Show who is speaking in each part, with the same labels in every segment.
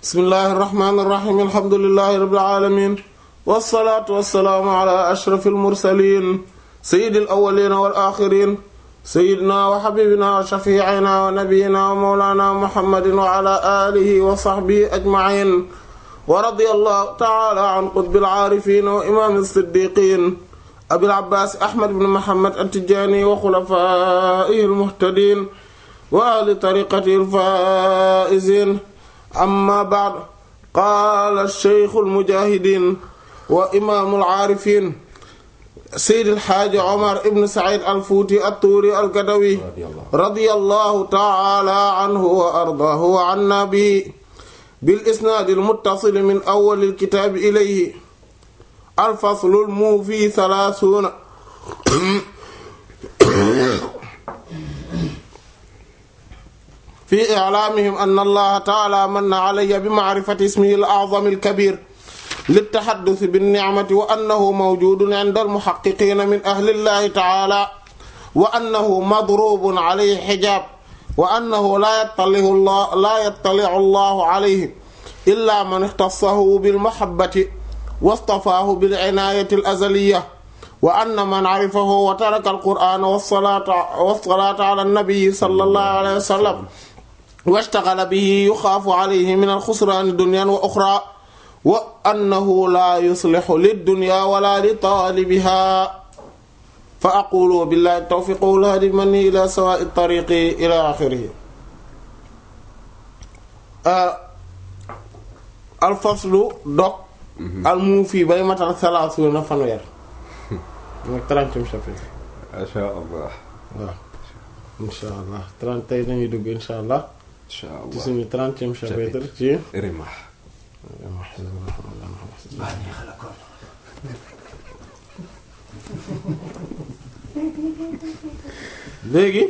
Speaker 1: bismillahi irrahmani irrahim alhamdulilahi rabbil alamin wassalaatu wassalaamu ala ashraf almursalin sayidi alawalina wal axirin sayidina wa xabibina wa shafiicina wa nabiyina wa mawlana muhammadin wa ala alihi wa saxbihi ajmain wa radiya allahu taala an qutbil aarifin wa imaam siddiqin abil abbaas ahmad ibn muhammad at-tijaani wa xulafaa'ihi almuhtadiin wa ahli tariqatihi alfaa'iziin amma ba'd qaala shaykhu almujaahidiin wa imaamu alaarifiin sayyid alxaaji Omar ibn Saïd al-Fuuti at-Tuuri al-Gadawi radiyallahu ta'ala anhu wa ardaahu wa annaa bihi bil isnaad al-muttasil min awwal al-kitaab ilayhi al-faslu al-muufii thalaathuuna fi i'laamihim anna allaha ta'ala manna alayya bi ma'rifati ismihi al-a'zam al-kabiir للتحدث بالنعمة وأنه موجود عند المحققين من أهل الله تعالى وأنه مضروب عليه حجاب وأنه لا يطلع الله لا يطلع الله عليه إلا من اختصه بالمحبة واصطفاه بالعناية الأزلية وأن من عرفه وترك القرآن والصلاة والصلاة على النبي صلى الله عليه وسلم واشتغل به يخاف عليه من الخسران الدنيا وأخرى wa annahu laa yuslixu liddunya wala li taalibiha fa aqulu billahi tawfiq wal hadi mani ila sawa'i tariqi ila axirihi alfaslu dog al muufi bay matal salaasuuna fanweer mooy trentième chapitre
Speaker 2: masha allah
Speaker 1: waaw insha allah trente tey nañuy dugg insha allah
Speaker 2: insha
Speaker 1: ci
Speaker 2: allah
Speaker 1: suñu trentième chapitre ci
Speaker 2: rimah
Speaker 1: léegi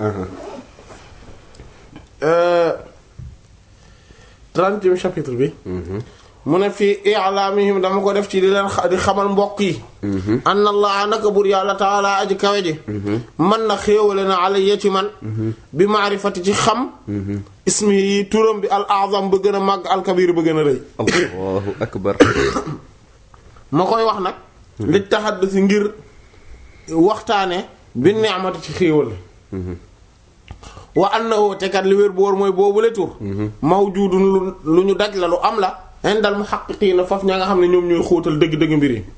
Speaker 1: trentième chapitre bi mu ne fii i'laamihim dama ko def ci di leen di xamal mbokk yi an allah naka bur yàlla taala aji kawe ji man na xéewale na alayya ci man bi maarifati ci xam ismi yi turam bi al azam ba gën a màgg al kabir ba gën a rëy
Speaker 2: allahu akbar
Speaker 1: ma koy wax nag li taxaddus ngir waxtaane bi ni'mati ci xéewal wa annahu te kat li wér boor mooy boobu le tur mawjudun lu lu ñu daj la lu am la indal muhaqqiqiina faf ña nga xam ne ñoom ñooy xóotal dëgg-dëgg mbir yi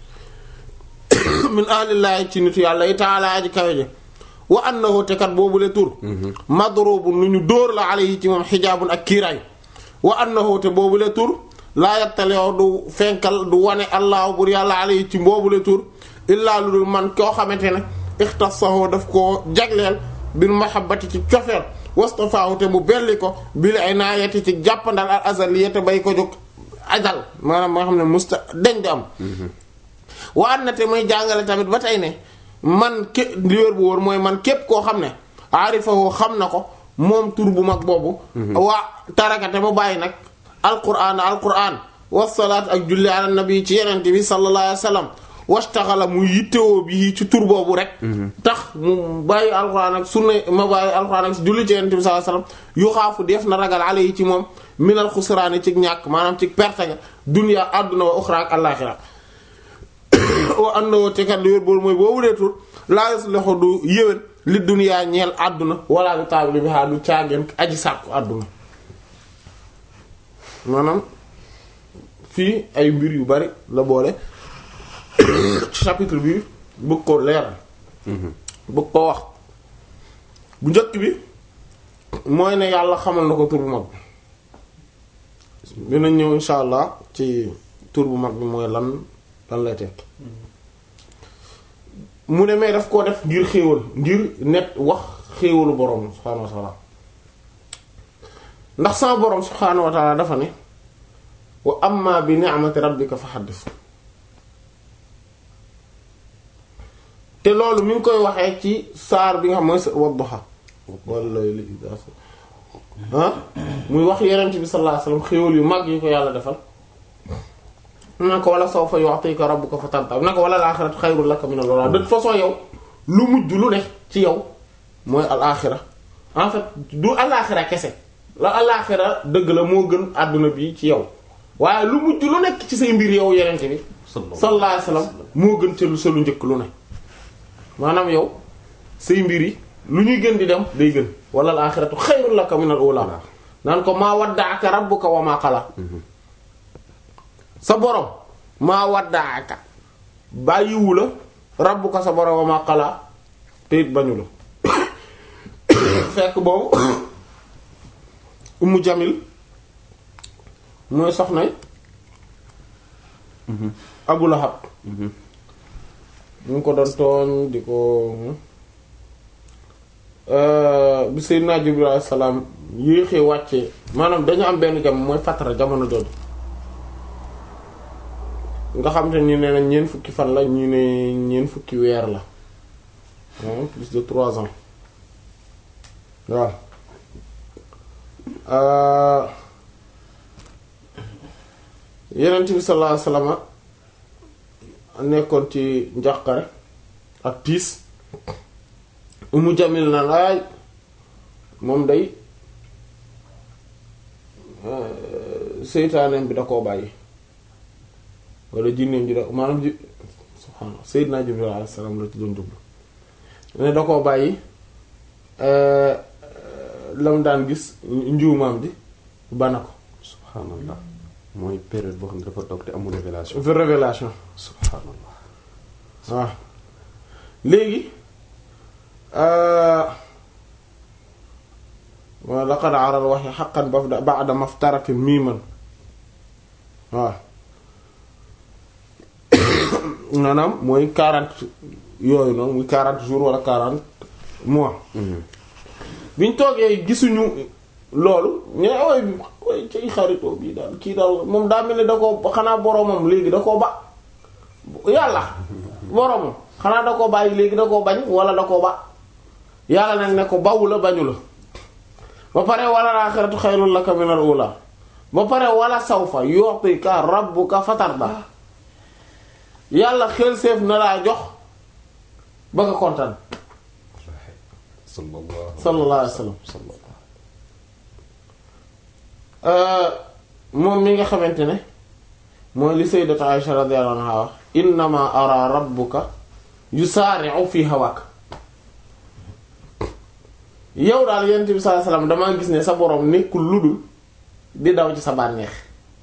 Speaker 1: min ahlillaahi ci nitu yàlla yi taala aji kawe ji wa annahu te kat boobu le tur madrubun lu ñu dóor la alayhi ci moom xijaabun ak kiiraay wa annahu te boobu le tur laa yattaleew du fenkal du wane allah bur yàlla alayhi ci boobu le tur illaa lu dul man koo xamante ne ixtasahu daf koo jagleel bil mahabbati ci cofeel wastafaahu te mu belli ko bil inaayati ci jàppandal al azaliyati bay ko jóg ajal maanaam moo xam ne musta deñ di am wa an na te muy jàngale tamit ba tey ne man ké li wér bu wóor mooy man képp koo xam ne aarifahu xam na ko moom tur bu mag boobu waa tarakate mu bàyyi nag alquran alquran wasalaat ak julli ala nabi ci yenente bi sallallahu alayhi wa sallam wastaxala mu yittewoo bi ci tur boobu rek tax mu bàyyi alxuraan ak sunna ma bàyyi alxuraan ak julli ci yonent bi sallallahu alayhi wasallam yu xaafu def na ragal ale yi ci moom minal xusraani ci ñàkk maanaam ci perte ga dunya àdduna wa uxra ak àllaaxira wa annahu te kat li wér boolu mooy boobu dee tur laa yuslihu du yéwén li dunya ñeel àdduna wala li taabili bi haa du caageen aji sàkku àdduna maanaam fii ay mbir yu bari la boole ci chapitre bi bëgg ko leeral bëgg ko wax bu njëkk bi mooy ne yàlla xamal na ko tur bu mag bi dinañ ñëw insha allah ci tur bu mag bi mooy lan lan lay tekk mu ne mais daf koo def ngir xéewal ngir net wax xéewalu borom subhaanahu wa taala ndax sama borom subhaanahu wa taala dafa ne wa amma bi ni'mati rabbika fa haddith te loolu mi ngi koy waxee ci saar bi nga xam mooy wadduha walla li ah muy wax yenent bi sallallahu alayhi wasallam xéwal yu mag yi ko yàlla defal na ko wala sawfa yu'tika rabbuka fatarda na ko wala al-axiratu xayrun laka min al-ula de toute façon yow lu mujj lu ne ci yow mooy al-axira en fait du al-axira kese la alaaxira dëgg la moo gën àdduna bi ci yow waaye lu mujj lu nekk ci say mbir yow yenente bi sallallahu alayhi wasallam moo gën ca lu sa lu njëkk lu ne maanaam yow say mbir yi lu ñuy gën di dem day gën wala alaaxiratu xayrun laka minal uulaa naan ko maa waddaaka rabbuka wa maa qala sa borom maa waddaaka bàyyiwu la rabbuka sa borom wa maa qala te it bañu la fekk boobu Ummu Jamil mooy soxnay Abu Lahab ñu ngi ko doon tooñ di ko bi Seydina Jibril alayhi salaam yéexee wàccee maanaam dañu am benn jam mooy fatara jamono jooju nga xam te ni nee na ñeent fukki fan la ñu ne ñeent fukki weer la plus de trois ans waaw Yonent bi sallallahu alayhi wasallam nekkoon ci njàqare ak tiis Umu Jamil na laay moom day seytaaneem bi da koo bàyyi wala jinneem ji da maanaam ji subhaanallah Seydina Jibril alayhi salaam la ci doon jublu ne da koo bàyyi lam daan gis njuumaam bi bana ko
Speaker 2: subhanallah mooy période boo xam ne dafa toog te amul révélation
Speaker 1: fi révélation
Speaker 2: subhanallah
Speaker 1: waaw léegi wa laqad aral waxi xaqan bafda ba'da maftaratin miiman waaw maanaam mooy quarante yooyu noonu muy quarante jours wala quarante mois biñ toogee gisuñu loolu ñu ne way bi way cay xaritoo bii daal kii daal moom daa mel ni da ko xanaa boromam léegi da koo ba yàlla boromam xanaa da koo bàyyi léegi da koo bañ wala da koo ba yàlla nag ne ko bawu la bañu la ba pare wala laaxiratu xayrun laka minal ula ba pare wala sawfa yu'tika rabbuka fatarda yàlla xel seef na laa jox ba nga kontaan
Speaker 2: sallallahu
Speaker 1: sallallahu alayhi wasallam moom mi nga xamante ne mooy li sayyidatu Aisha radiyallahu anha wax innama ara rabbuka yusaari'u fi hawak yow daal yonent bi sallallahu alayhi wasallam damaa gis ne sa borom nekkul lu dul di daw ci sa bànneex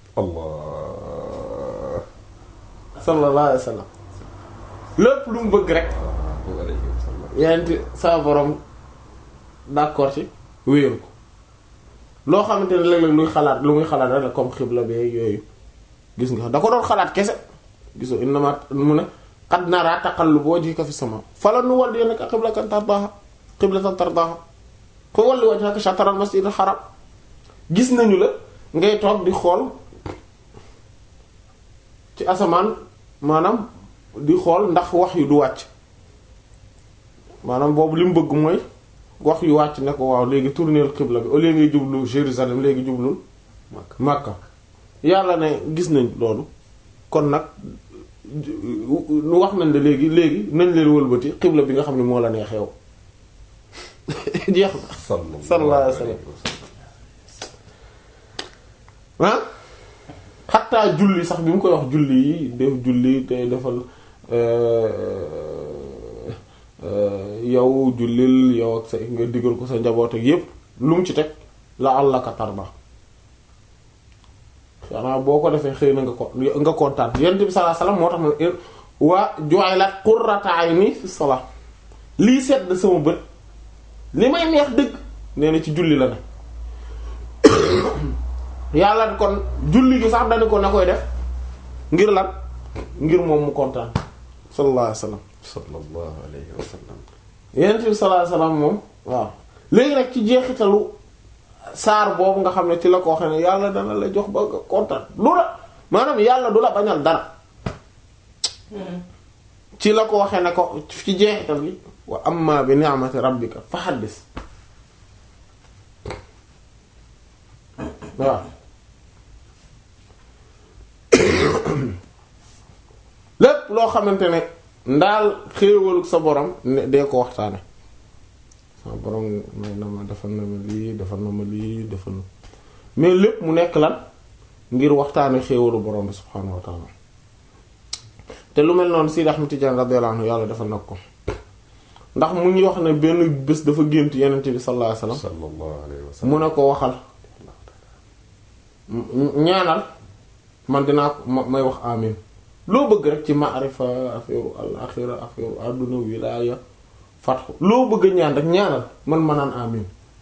Speaker 2: allah
Speaker 1: sallallahu alayhi wasallam lépp lu mu bëgg rek yonent sa borom d'accord ci wéeru ko loo xamante ne léeg-léeg luy xalaat lu muy xalaat rek la comme xibla bee yooyu gis nga da ko doon xalaat kese gisoo innama mu ne qad nara taqalluba wajhika fi sama fala nuwalliyannaka qiblatan tardaha qiblatan tardaha fa walli wajhaka shatral masjidil haram gis nañu la ngay toog di xool ci asamaan maanaam di xool ndax wax yu du wàcc maanaam boobu li mu bëgg mooy wax yu wàcc ne ko waaw léegi tourner xibla bi au lieu ngay jublu Jérusalem léegi jublul Makka yàlla ne gis nañ loolu kon nag nu wax nañ la léegi léegi nañ leen wëlbati xibla bi nga xam ne moo la neex yow jeex na sallallahu alayhi wasallam ah xattaa julli sax bi mu koy wax julli yi def julli te defal yow jullil yow ak sa nga digal ko sa njaboot ak yépp lu mu ci teg la àllaka tarba xanaa boo ko defee xëy na nga ko nga kontaan yonent bi sallallahu alayhi wasallam moo tax ma waa ju'ilat qurrata ayni fi salat lii sedd sama bët li may neex dëgg nee na ci julli la ne yàlla kon julli gi sax dañu ko na koy def ngir lan ngir moom mu kontaan sallallahu alayhi wasallam
Speaker 2: sallallahu alayhi wa sallam
Speaker 1: yonent bi sallallahu alayhi wasallam moom waaw léegi nag ci jeexitalu saar boobu nga xam ne ci la ko waxee ne yàlla dana la jox ba nga kontaan lu la maanaam yàlla du la bañal dara ci la ko waxee ne ko ci jeexital bi wa amma bi ni'mati rabbika fa haddis waaw lépp loo xamante ne ndaal xéewalu sa borom ne dee ko waxtaane ah borom may na ma defal na ma lii defal na ma lii defal na mais lépp mu nekk lan ngir waxtaane xéewalu borom bi subhaanahu wa taala te lu mel noonu Sidi Ahmed Tidiane radiyallahu anhu yàlla defal nag ko ndax mu ngi wax ne benn bés dafa gént yenent bi sallallahu alayhi wasallam
Speaker 2: sallallahu alayhi wa sallam
Speaker 1: mu ne ko waxal ñaanal man dinaa ko ma- may wax amin loo bëgg rek ci maarifa affaire al axira affaire àdduna wilaaya fatxu loo bëgg ñaan rek ñaanal man ma naan amin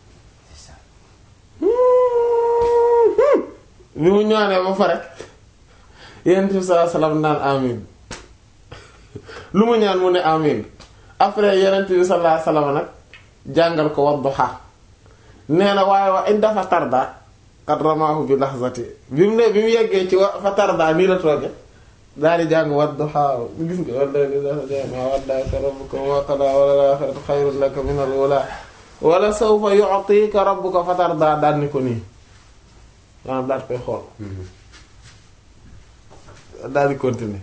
Speaker 1: bi mu ñaanee ba pare yenent bi sallallahu alayhi wasallam naan amin lu mu ñaan mu ne amin après yenent bi sallallahu alayhi wasallam nag jàngal ko wadduha nee na waaye wa inda fa tarda qad ramaahu bi lahzati bi mu ne bi mu yeggee ci wa fa tarda nii la tooge daal di jàng wadduha gis nga walla ma waddaka rabbuka wa qada wala al-aaxiratu xayrun laka min al-uulaa wala sawfa yu'tika rabbuka fa tarda daal ni ko nii maanaam daal koy xool daal di continuer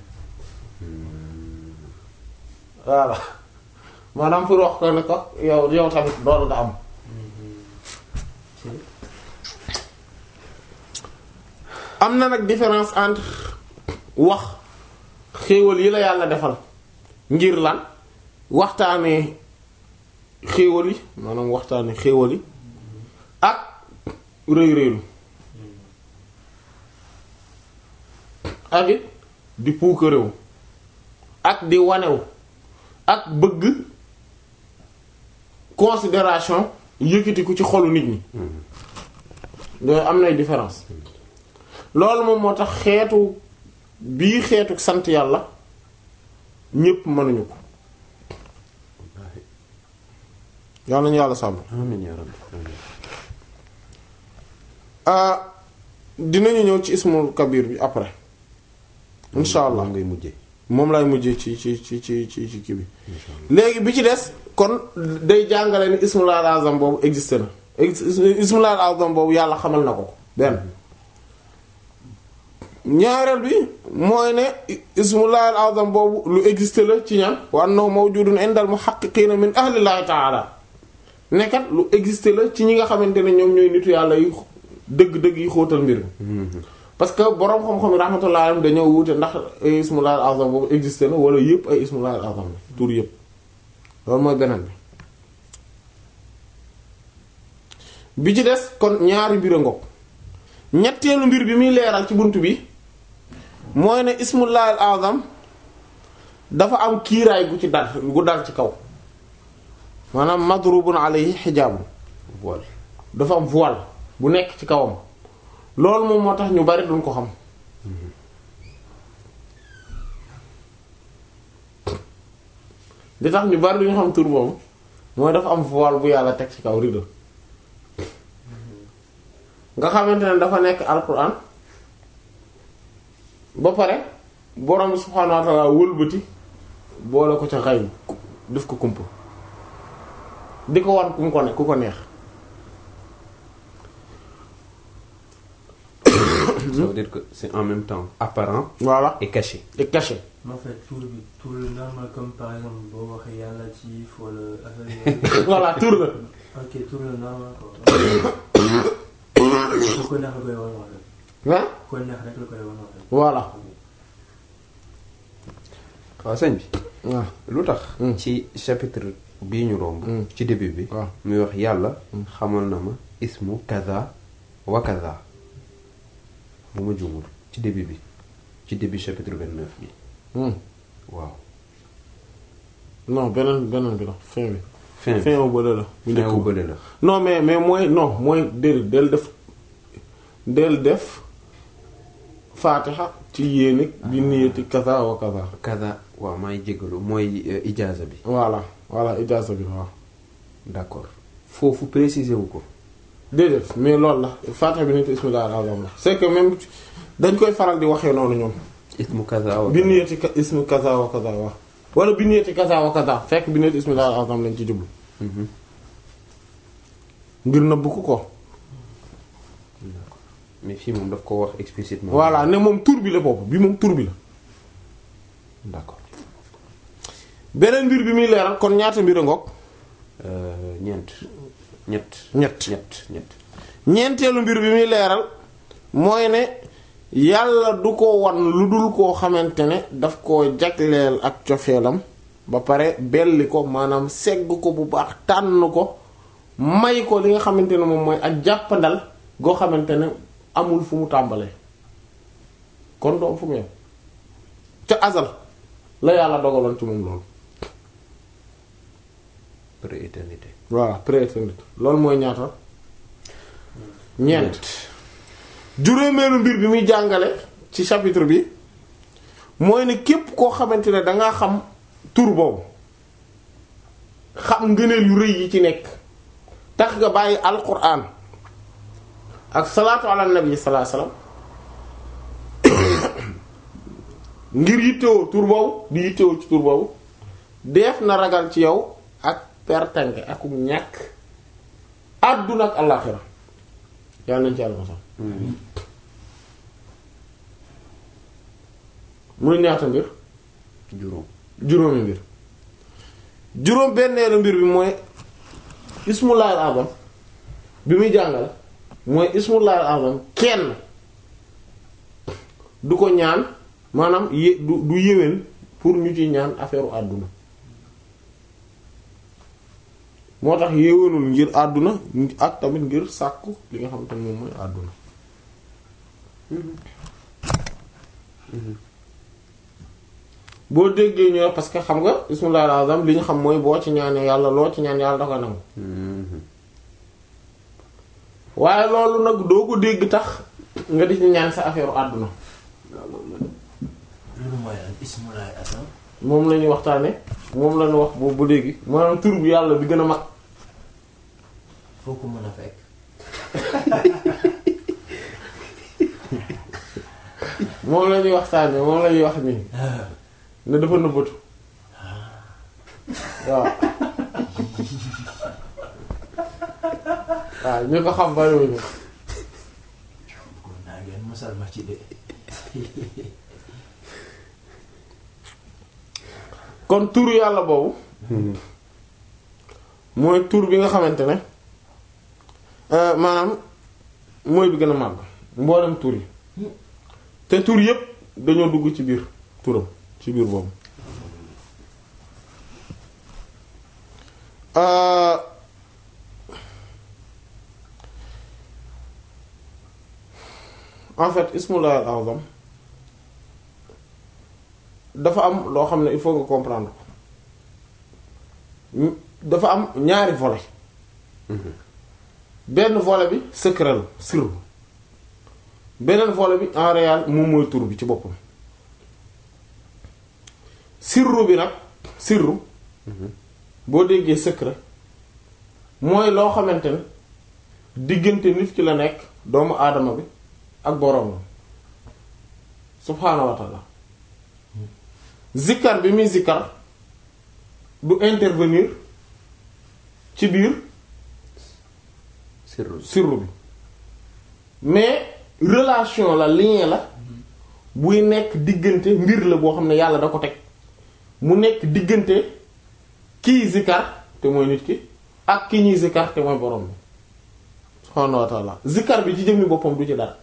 Speaker 1: voilà maanaam pour wax ko ne ko yow yow tamit loolu nga am am na nag différence entre wax xéewal yi la yàlla defal ngir lan waxtaanee xéewal yi maanaam waxtaanee xéewal yi ak rëy rëylu ak it di puukarewu ak di wanewu ak bëgg considération yëkkatiku ci xolu nit ñi yooyu am nay différence loolu moom moo tax xeetu bii xeetu sant yàlla ñépp mënuñu ko yàlla nañu yàlla sàmm
Speaker 2: amiin yaa rabbi amiin
Speaker 1: ah dinañu ñëw ci ismul kabir bi après insha allah
Speaker 2: moom ngay mujjee
Speaker 1: moom lay mujjee ci ci ci ci ci ci kii bi
Speaker 2: insha allah
Speaker 1: léegi bi ci des kon day jàngale ni ismul azam boobu existé na ex- ismul azam boobu yàlla xamal na ko ko benn ñaareel bi mooy ne ismul azam boobu lu existé la ci ñan wa annahu mawjudun indal muhaqqiqina min ahlillahi ta'ala nekkat lu existé la ci ñi nga xamante ne ñoom ñooy nitu yàlla yu dëgg-dëgg yi xóotal mbir mi parce que boroom xam-xam yi rahmatullahi alayhim dañoo wuute ndax ay ismul azam boobu existé na wala yëpp ay ismul azam la tur yëpp loolu mooy beneen bi bi ci des kon ñaari mbir a ngoog ñetteelu mbir bi muy leeral ci bunt bi mooy ne ismullahi al azam dafa am kiiraay gu ci dal gu dal ci kaw maanaam madrubun alayhi xijaabun
Speaker 2: voile
Speaker 1: dafa am voile bu nekk ci kawam loolu moom moo tax ñu bari duñ ko xam li tax ñu bari duñu xam tur boobu mooy dafa am voile bu yàlla teg ci kaw rido nga xamante ne dafa nekk alquran ba pare borom bi subhaanahu wa ta'ala wëlbati boole ko ca xay def ko kumpa di ko wan ku mu ko ne ku ko neex
Speaker 2: ça veut dire que c'est en même temps apparent
Speaker 1: voilà
Speaker 2: et caché
Speaker 1: et caché
Speaker 3: en fait tur bi tur le normal comme par exemple boo waxee yàlla ci wala affaire yooyu.
Speaker 1: voilà tur la
Speaker 3: ok tur le normal quoi. ku ko neex la koy wan en fait.
Speaker 1: ah
Speaker 3: ku ko neex rek la koy wan en fait.
Speaker 1: voilà
Speaker 2: waaw sëñ bi
Speaker 1: waaw
Speaker 2: lu tax
Speaker 1: Mm.
Speaker 2: ci chapitre bii ñu romb
Speaker 1: Mm.
Speaker 2: ci début bi
Speaker 1: waaw
Speaker 2: muy wax yàlla xamal na ma ismu kaza wa kaza bu ma juumul ci début bi ci début chapitre 29 bi
Speaker 1: Hmm.
Speaker 2: waaw
Speaker 1: non beneen beneen bi la fin bi
Speaker 2: fin bi
Speaker 1: fin wu bële la bu
Speaker 2: fin
Speaker 1: njëkk
Speaker 2: wu
Speaker 1: ba
Speaker 2: bële la
Speaker 1: non mais mais mooy non mooy déedéet del def del def faatixa ci yéene bi niyati kaza wa kaza
Speaker 2: kaza waaw maa ngi jégalu mooy euh, ijaaza bi
Speaker 1: voilà voilà ijaasa bi waaw
Speaker 2: d'accord foofu préciser wu ko
Speaker 1: déedéet mais loolu la faatixa bi nit ismillah al-azam la c'est que même dañ koy faral di waxee noonu ñoom
Speaker 2: ismu kaza wa
Speaker 1: bi
Speaker 2: kaza.
Speaker 1: niyati ka- ismu kaza wa kaza waaw wala bi niyati kaza wa kaza fekk bi niyati ismillah al-azam lañ ci jublu
Speaker 2: Mhm.
Speaker 1: ngir nëbb ko ko
Speaker 2: d'accord mais fii moom daf ko wax explicitement
Speaker 1: voilà ne moom tur bi la bopp bi moom tur bi la
Speaker 2: d'accord
Speaker 1: beneen mbir bi muy leeral kon ñaata mbir a ngoog
Speaker 2: Euh, ñeent ñett
Speaker 1: ñett
Speaker 2: ñett ñett
Speaker 1: ñeenteelu mbir bi muy leeral mooy ne yàlla du ko wan lu dul koo xamante ne daf koo jagleel ak cofeelam ba pare belli ko maanaam segg ko bu baax tànn ko may ko li nga xamante ne moom mooy ak jàppandal goo xamante ne amul fu mu tàmbalee kon doom fu mu yem ca azal la yàlla dogaloon ci moom loolu
Speaker 2: prééternité
Speaker 1: voilà prééternité loolu mooy ñaata ñeent juróomeelu mbir bi muy jàngale ci chapitre bi mooy ne képp koo xamante ne dangaa xam tur boobu xam ngëneel yu rëy yi ci nekk tax nga bàyyi alquran ak salaatu ala nabi sallallahu alayhi wasallam ngir yittewoo tur boobu di yittewoo ci tur boobu def na ragal ci yow ak pertange ak ñàkk àdduna ak àllaaxira yàlla nañ ci yàlla mosal muy ñaata mbir
Speaker 2: juróom
Speaker 1: juróomi mbir juróom benneelu mbir bi mooy ismullahil azam bi muy jàngale mooy ismullahil azam kenn du ko ñaan maanaam yé du du yéwén pour ñu ci ñaan affaire u àdduna moo tax yéwénul ngir àdduna ak tamit ngir sàkku li nga xam te moom mooy àdduna boo déggee ñëw parce que xam nga bismillahir azam li ñu xam mooy boo ci ñaanee yàlla loo ci ñaan yàlla da koy nangu waaye loolu nag doo ko dégg tax nga di ci ñaan sa affaire u àdduna
Speaker 3: loolu mooy lan ismulaay asam
Speaker 1: moom la ñuy waxtaane moom la ñu wax boobu ba léegi maanaam tur bu yàlla bi gën a mag
Speaker 3: foo ko mën a fekk
Speaker 1: moom la ñuy waxtaane moom la ñuy wax nii ne dafa nëbbatu waaw waaw ñu ko xam bariwuñu
Speaker 3: kon naa ngeen mosal ma ci de
Speaker 1: kon tur yàlla boobu mooy tur bi nga xamante ne euh, maanaam mooy bi gën a màgg mboolem tur yi te tur yépp dañoo dugg ci biir turam ci biir boobu euh, en fait ismullah al azam dafa am loo xam ne il faut nga comprendre ko dafa am ñaari volet benn volet bi secret la sirru beneen volet bi en réel moom mooy tur bi ci boppam sirru bi nag sirru boo déggee secret mooy loo xamante ne diggante nit ki la nekk doomu aadama bi ak boroomam subhaanahu wa ta'ala zikkar bi muy zikkar du intervenir ci biir
Speaker 2: sirru
Speaker 1: sirru bi mais relation la lien la buy nekk diggante mbir la boo xam ne yàlla da ko teg mu nekk diggante kiy zikkar te mooy nit ki ak ki ñuy zikkar te mooy borom bi subhaanahu wa ta'ala zikkar bi ci jëmmi boppam du ci dara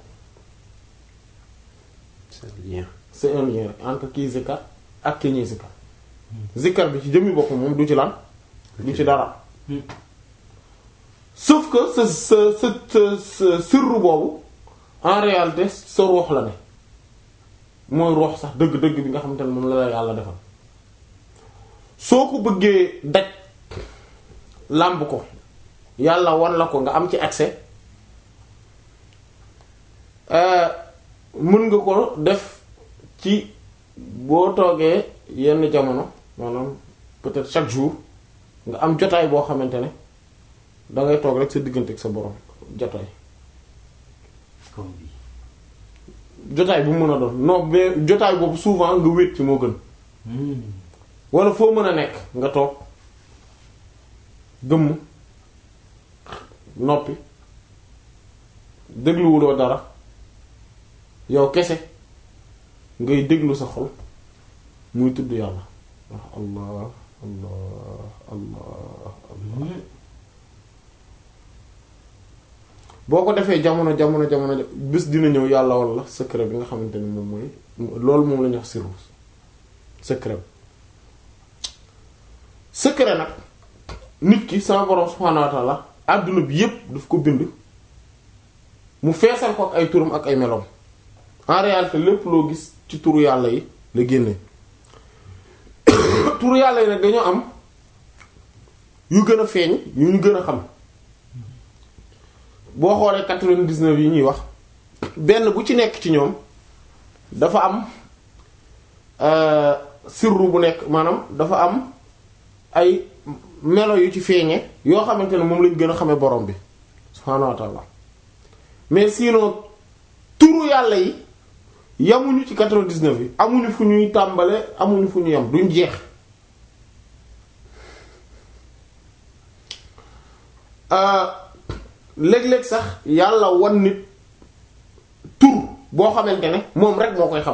Speaker 2: c'est un lien
Speaker 1: c'est un lien rek entre kiy zikkar ak ki ñuy zikkar zikkar bi ci jëmmi boppam moom du ci lan du ci dara sauf que sa sa sa sa sa sirru boobu en réalité sa ruux la ne mooy ruux sax dëgg-dëgg bi nga xamante ne moom la la yàlla defal soo ko bëggee daj làmb ko yàlla wan la ko nga am ci accès euh, mën nga ko def ci boo toogee yenn jamono maanaam peut-être chaque jour nga am jotaay boo xamante ne da ngay toog rek sa diggante ak sa borom jotaay
Speaker 3: comme bi
Speaker 1: jotaay bu mu mën a doon non mais jotaay boobu souvent nga wéet ci moo gën wala foo mën a nekk nga toog gëmm noppi dégluwuloo dara yow kese ngay déglu sa xol muy tudd yàlla wax allah allah allah allah boo ko defee jamono jamono jamono bés dina ñëw yàlla walla secret bi nga xamante ni moom mooy loolu moom la ñuy wax sirru secret secret nag nit ki sama borom subhaanahu wa ta'ala àdduna bi yépp daf ko bind mu feesal ko ak ay turam ak ay meloom en réalité lépp loo gis ci turu yàlla yi la génne turu yàlla yi nag dañoo am yu gën a feeñ yu ñu gën a xam boo xoolee quatre-vingt-dix-neuf yi ñuy wax benn bu ci nekk ci ñoom dafa am sirru bu nekk maanaam dafa am ay melo yu ci feeñe yoo xamante ne moom lañ gën a xamee borom bi subhaanahu wa ta'ala mais sinon turu yàlla yi yamuñu ci 99 yi amuñu fu ñuy tàmbale amuñu fu ñu yam duñ jeex léeg-léeg sax yàlla wan nit tur boo xamante ne moom rek moo koy xam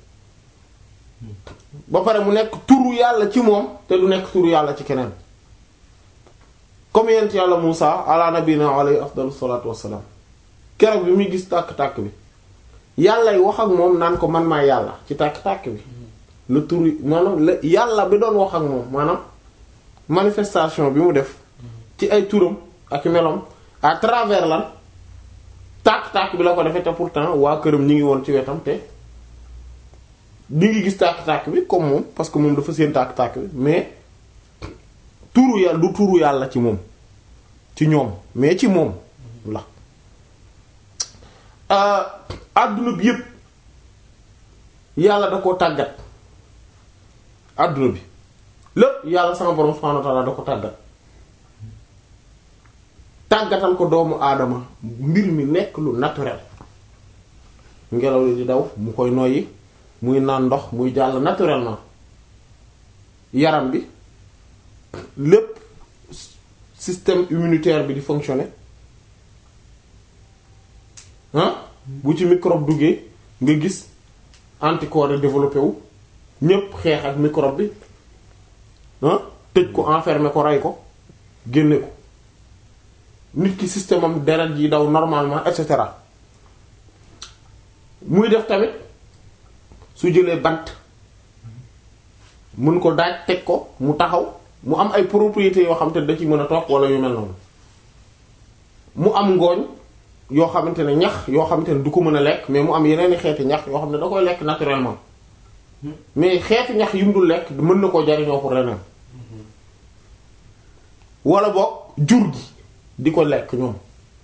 Speaker 1: ba pare mu nekk turu yàlla ci moom te du nekk turu yàlla ci keneen comme yent yàlla Muusa ala nabina alayhi afdalu salaatu wassalaam keroog bi muy gis tàkk-tàkk bi yàllay wax ak moom naan ko man maa yàlla ci tàkk-tàkk bi la turu maanaam la yàlla bi doon wax ak moom maanaam manifestation bi mu def ci ay turam ak melom à travers lan tàkk-tàkk bi la ko defee te pourtant waa këram ñi ngi woon ci wetam te di ngi gis tàkk-tàkk bi comme moom parce que moom dafa seen tàkk-tàkk bi mais turu yàlla du turu yàlla ci moom ci ñoom mais ci moom la àdduna bi yépp yàlla da koo tàggat àdduna bi lépp yàlla sama borom subhanahu wa ta'ala da ko tàggat tàggatal ko doomu aadama mbir mi nekk lu naturel ngelaw li di daw mu koy noyyi muy naan ndox muy jàll naturellement yaram bi lépp système immunitaire bi di fonctionner ah bu ci microbe duggee nga gis anticorps yi développé wu ñépp xeex ak microbe bi ah tëj ko enfermer ko rey ko génne ko nit ki système am deret yi daw normalement et cetera muy def tamit su jëlee bant mën ko daaj teg ko mu taxaw mu am ay propriétés yoo xam te da ci mën a toog wala yu mel noonu mu am ngooñ yoo xamante ne ñax yoo xamante ne du ko mën a lekk mais mu am yeneen xeeti ñax yoo xam ne da koy lekk naturellement mais xeeti ñax yu mu dul lekk mën na koo jariñoo pour leneen wala boog jur gi di ko lekk ñoom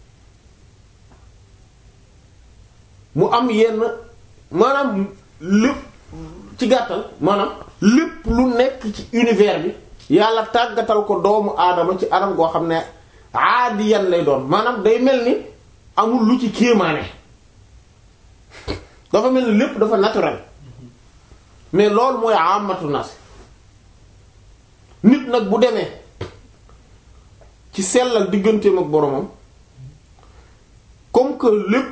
Speaker 1: mu am yenn maanaam lépp ci gàttal maanaam lépp lu nekk ci univers bi yàlla tàggatal ko doomu aadama ci anam goo xam ne aadiyan lay doon maanaam day mel ni amul lu ci kéemaane dafa mel ni lépp dafa naturel mais loolu mooy amatu nas nit nag bu demee ci sellal digganteem ak boromam comme que lépp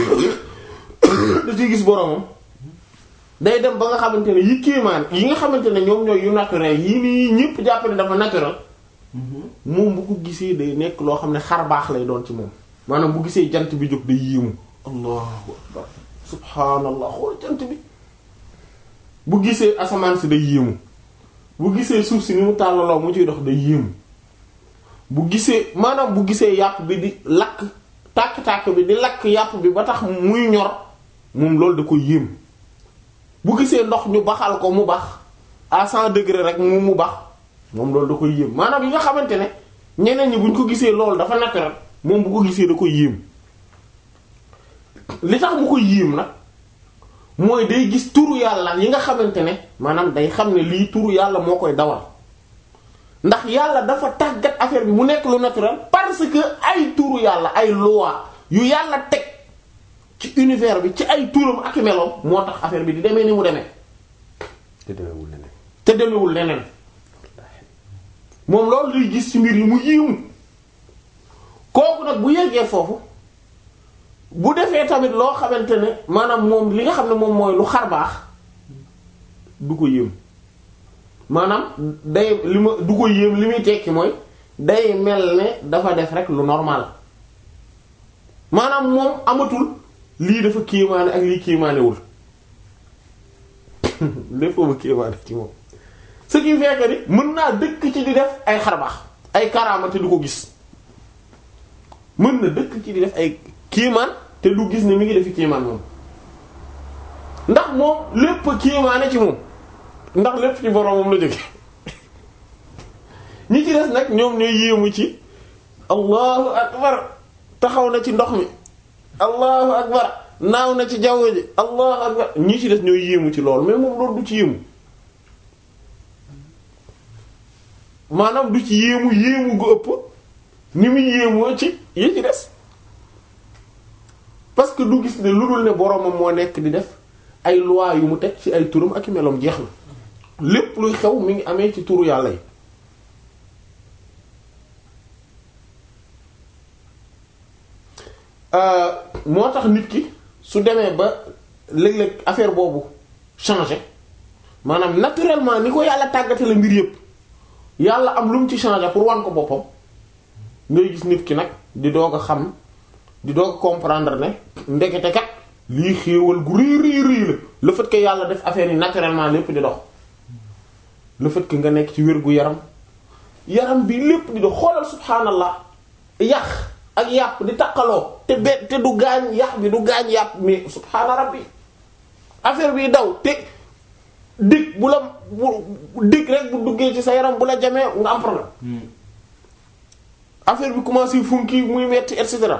Speaker 1: da ciy gis boromam day dem ba nga xamante ne yi kéemaan yi nga xamante ne ñoom ñooy yu naturel yi nii ñépp jàpp ne dafa naturel moom bu ko gisee day nekk loo xam ne xar baax lay doon ci moom maanaam bu gisee jant bi jóg day yéemu allahu akbar subhaanallah xool jant bi bu gisee asamaan si day yéemu bu gisee suuf si ni mu tàllaloo mu ciy dox day yéemu bu gisee maanaam bu gisee yàpp bi di lakk tàkk-tàkk bi di lakk yàpp bi ba tax muy ñor moom loolu da ko yéem bu gisee ndox ñu baxal ko mu bax à cent degré rek mu mu bax moom loolu da koy yéem maanaam yi nga xamante ne ñeneen ñi buñ ko gisee loolu dafa naturel moom bu ko gisee da koy yéem li tax mu koy yéem nag mooy day gis turu yàlla yi nga xamante ne maanaam day xam ne lii turu yàlla moo koy dawal ndax yàlla dafa tàggat affaire bi mu nekk lu naturel parce que ay turu yàlla ay loi yu yàlla teg ci univers bi ci ay turam ak meloom moo tax affaire bi di demee ni mu demee
Speaker 2: te demewul leneen
Speaker 1: te demewul leneen moom loolu luy gis ci mbir yi mu yiimu kooku nag bu yeggee foofu bu defee tamit loo xamante ne maanaam moom li nga xam ne moom mooy lu xar baax du ko yéem maanaam day li ma du ko yéem li muy tekki mooy day mel ne dafa def rek lu normal maanaam moom amatul lii dafa kéemaane ak lii kéemaanewul lépp ba kéemaane ci moom ce qui fait que ni mën naa dëkk ci di def ay xarbaax ay karaama te du ko gis mën na dëkk ci di def ay kéemaan te du gis ne mi ngi defi kéemaan moom ndax moom lépp kéemaane ci moom ndax lépp ci boroomam la jóge ñi ci des nag ñoom ñooy yéemu ci allahu akbar taxaw na ci ndox mi allahu akbar naaw na ci jaww ji allahu akbar ñi ci des ñooy yéemu ci loolu mais moom loolu du ci yéemu maanaam du ci yéemu yéemu gu ëpp ni muy yéemoo ci yi ci des parce que du gis ne lu dul ne boroomam moo nekk di def ay loi yu mu teg ci ay turam ak i meloom jeex na lépp luy xew mi ngi amee ci turu yàlla yi moo tax nit ki su demee ba léeg-léeg affaire boobu changer maanaam naturellement ni ko yàlla tàggatale mbir yépp yàlla am lu mu ci changer pour wan ko boppam ngay gis nit ki nag di doog a xam di doog a comprendre ne ndekete kat lii xéewal gu rëy rëy rëy la le fait que yàlla def affaire yi naturellement lépp di dox le fait que nga nekk ci wér gu yaram yaram bi lépp di dox xoolal subhaanallah yàq ak yàpp di takkaloo te be te du gaañ yàq bi du gaañ yàpp mais subhaana rabbi affaire bi daw te dig bu la bu dig rek bu duggee ci sa yaram bu la jamee nga am problème affaire bi commencé funki muy metti et cetera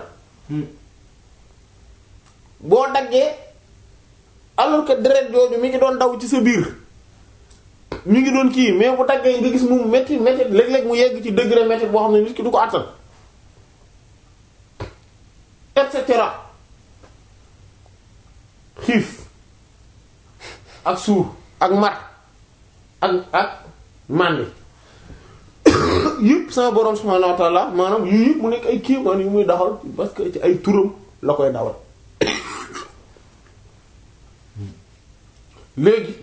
Speaker 1: boo daggee alors que deret jooju mi ngi doon daw ci sa biir mi ngi doon kii mais bu daggee nga gis mu metti metti léeg-léeg mu yegg ci degré metti boo xam ne nit ki du ko àttal et cetera xiif ak suur ak mat ak ak màndi yëpp sama borom subhanahu wa ta'ala maanaam yu yëpp mu nekk ay kéemaan yu muy daxal parce que ci ay turam la koy dawal léegi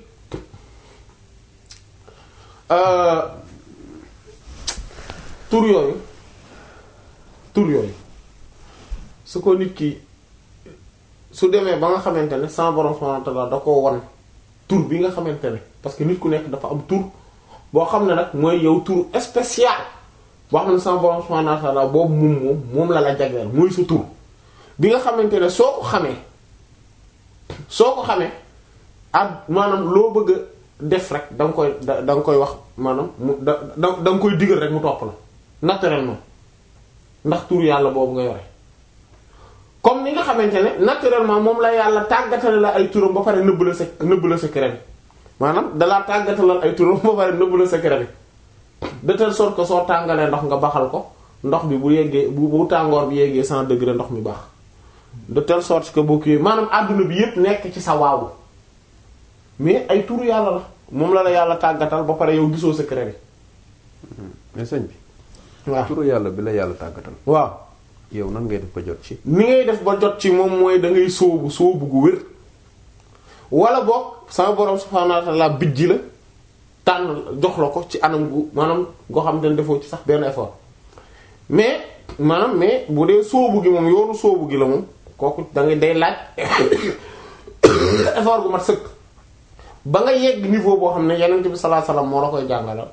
Speaker 1: tur yooyu tur yooyu su ko nit ki su demee ba nga xamante ne sama borom subhanahu wa ta'ala da koo wan tur bi nga xamante ne parce que nit ku nekk dafa am tur boo xam ne nag mooy yow tur spécial boo xam ne sama borom subhanahu wa ta'ala boobu moom moom moom la la jagleel mooy sa tur bi nga xamante ne soo ko xamee soo ko xamee ak maanaam loo bëgg a def rek da nga koy da da nga koy wax maanaam mu da da da nga koy digal rek mu topp la naturellement ndax tur yàlla boobu nga yore comme ni nga xamante ne naturellement moom la yàlla tàggatale la ay turam ba pare nëbb la sa nëbb la secret bi maanaam dalaa tàggatalal ay turam ba pare nëbb la secret bi de telle sorte que soo tàngalee ndox nga baxal ko ndox bi bu yeggee bu bu tàngoor bi yeggee cent degré ndox mi baax de telle sorte que boo kiiwee maanaam àdduna bi yépp nekk ci sa waawu mais ay turu yàlla la moom la la yàlla tàggatal ba pare yow gisoo secret bi
Speaker 2: mais sëñ bi.
Speaker 1: waaw
Speaker 2: turu yàlla bi la yàlla tàggatal.
Speaker 1: waaw
Speaker 2: yow nan ngay def ba jot ci.
Speaker 1: ni ngay def ba jot ci moom mooy da ngay sóobu sóobu gu wér wala boog sama borom subhaanahu wa ta'ala bijji la tànn jox la ko ci anam gu maanaam goo xam ne defoo ci sax benn effort mais maanaam mais bu dee sóobu gi moom yoonu sóobu gi la moom kooku da ngay day laaj effort gu mat sëkk ba nga yegg niveau boo xam ne yonent bi sallallahu alayhi wasallam moo la koy jàngalal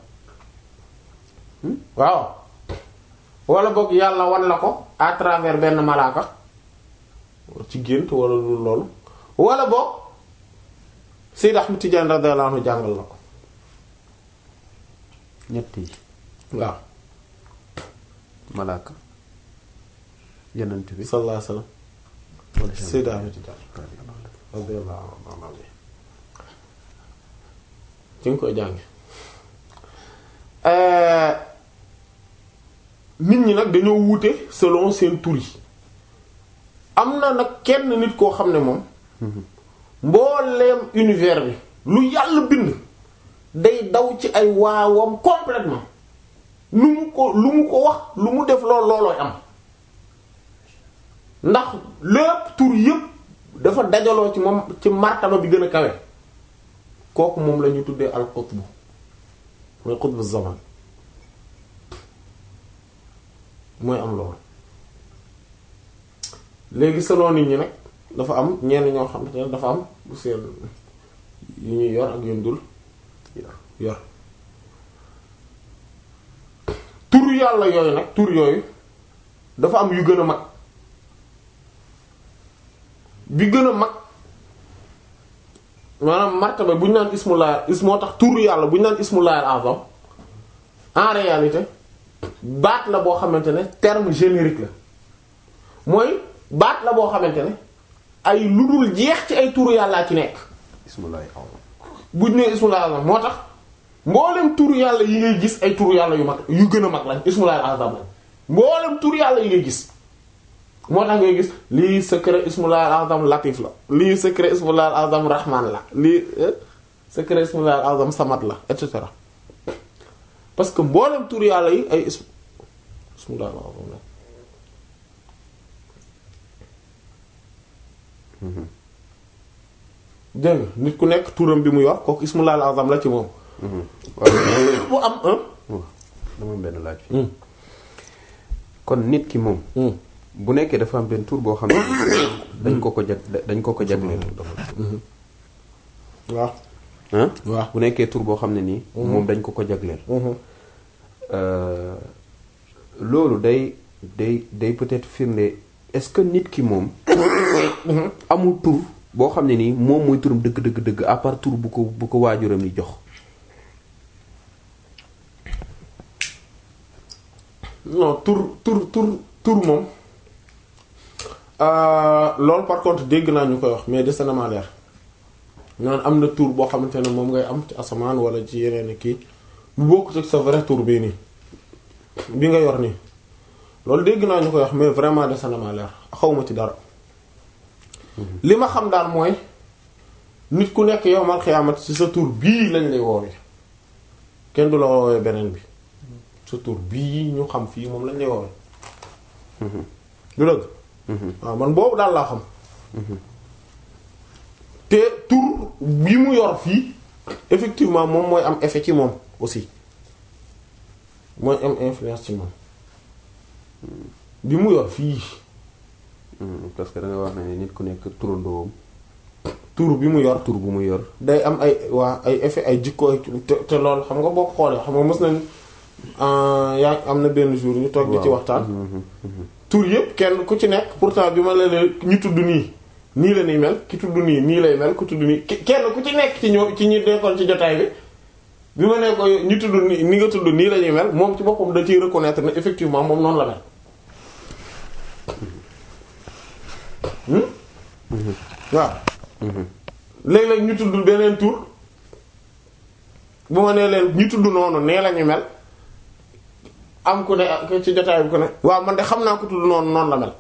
Speaker 1: waaw wala boog yàlla wan la ko à travers benn malaaka ci gént wala lu loolu wala boog Sayyid Ahmad Tidiane radiyallahu anhu jàngal la ko
Speaker 2: ñett yi
Speaker 1: waaw
Speaker 2: malaaka yenent bi
Speaker 1: sallallahu alayhi wasallam Sayyid Ahmad Tidiane radiyallahu anhu ci nga koy jànge nit ñi nag dañoo wuute selon seen tur yi am na nag kenn nit koo xam ne moom mbooleem univers bi lu yàlla bind day daw ci ay waawam complètement lu mu ko lu mu ko wax lu mu def lool loolooy am ndax lépp tur yépp dafa dajaloo ci moom ci martaba bi gën a kawe kooku moom la ñu tuddee al-qutb mooy xutbu zaman mooy am loolu léegi selon nit ñi nag dafa am ñenn ñoo xamante ne dafa am bu seen yu ñuy yor ak yuñ dul yor tur yàlla yooyu nag tur yooyu dafa am yu gën a mag bi gën a mag maanaam martaba bu ñu naan ismullah is moo tax tur yàlla bu ñu naan ismullah al-azam en réalité baat la boo xamante ne terme générique la mooy baat la boo xamante ne ay lu dul jeex ci ay turu yàllaa ci nekk
Speaker 2: bismillahi azam
Speaker 1: buñ ne ismullah al-azam moo tax mboolem turu yàlla yi ngay gis ay turu yàlla yu mag yu gën a mag lañ ismullah al-azam lañ mboolem turu yàlla yi ngay gis moo tax ngay gis lii secret ismullah al-azam latif la lii secret ismullah al-azam rahman la lii secret ismullah al-azam samad la et cetera parce que mboolem turu yàlla yi ay ism ismullah al-azam la dégg nga nit ku nekk turam bi mu yor kooku ismullah al-azam la ci moom
Speaker 2: waaw
Speaker 1: mu am un
Speaker 2: dama am benn laaj fi kon nit ki moom bu nekkee dafa am benn tur boo xam ne dañ ko ko jag dañ ko ko jagleel
Speaker 1: waaw
Speaker 2: ah
Speaker 1: waaw
Speaker 2: bu nekkee tur boo xam ne nii moom dañ ko ko jagleel loolu day day day peut-être firnde est-ce que nit ki moom amul tur boo xam ne nii moom mooy turam dëgg dëgg dëgg à part tur bu ko bu ko waajuram yi jox
Speaker 1: non tur tur tur tur moom loolu par contre dégg naa ñu koy wax mais des na ma leer naan am na tur boo xamante ne moom ngay am ci asamaan wala ci yeneen kii bu bokkut ak sa vrai tur bii nii bi nga yor nii loolu dégg naa ñu koy wax mais vraiment des na ma leer xawma ci dara li ma xam daal mooy nit ku nekk yowmal xiyaamat ci sa tur bii lañ lay woowee kenn du la woowee beneen bi sa tur bii ñu xam fii moom lañ lay woowee du dëgg waaw man boobu daal laa xam te tur bi mu yor fii effectivement moom mooy am effet ci moom aussi mooy am influence ci moom bi mu yor fii
Speaker 2: parce que da nga wax ne nit ku nekk turandoom
Speaker 1: tur bi mu yor
Speaker 2: tur bu mu yor
Speaker 1: day am ay waa ay effet ay jikko ay te te loolu xam nga boo ko xoolee xam nga mës nañ yaa am na benn jour ñu toog di ci waxtaan tur yëpp kenn ku ci nekk pourtant bi ma la leen ñu tudd nii nii la ñuy mel ki tudd nii nii lay mel ku tudd nii kenn ku ci nekk ci ñoo ci ñi nekkoon ci jotaay bi bi ma ne ko ñu tudd nii ni nga tudd nii la ñuy mel moom ci boppam da ciy reconnaître ne effectivement moom noonu la mel. waaw. léeg-léeg ñu tudd beneen tur bu ma nee leen ñu tudd noonu nee la ñu mel. am ku ne ci jotaay bi ku ne waaw man de xam naa ko tudd noonu noonu la mel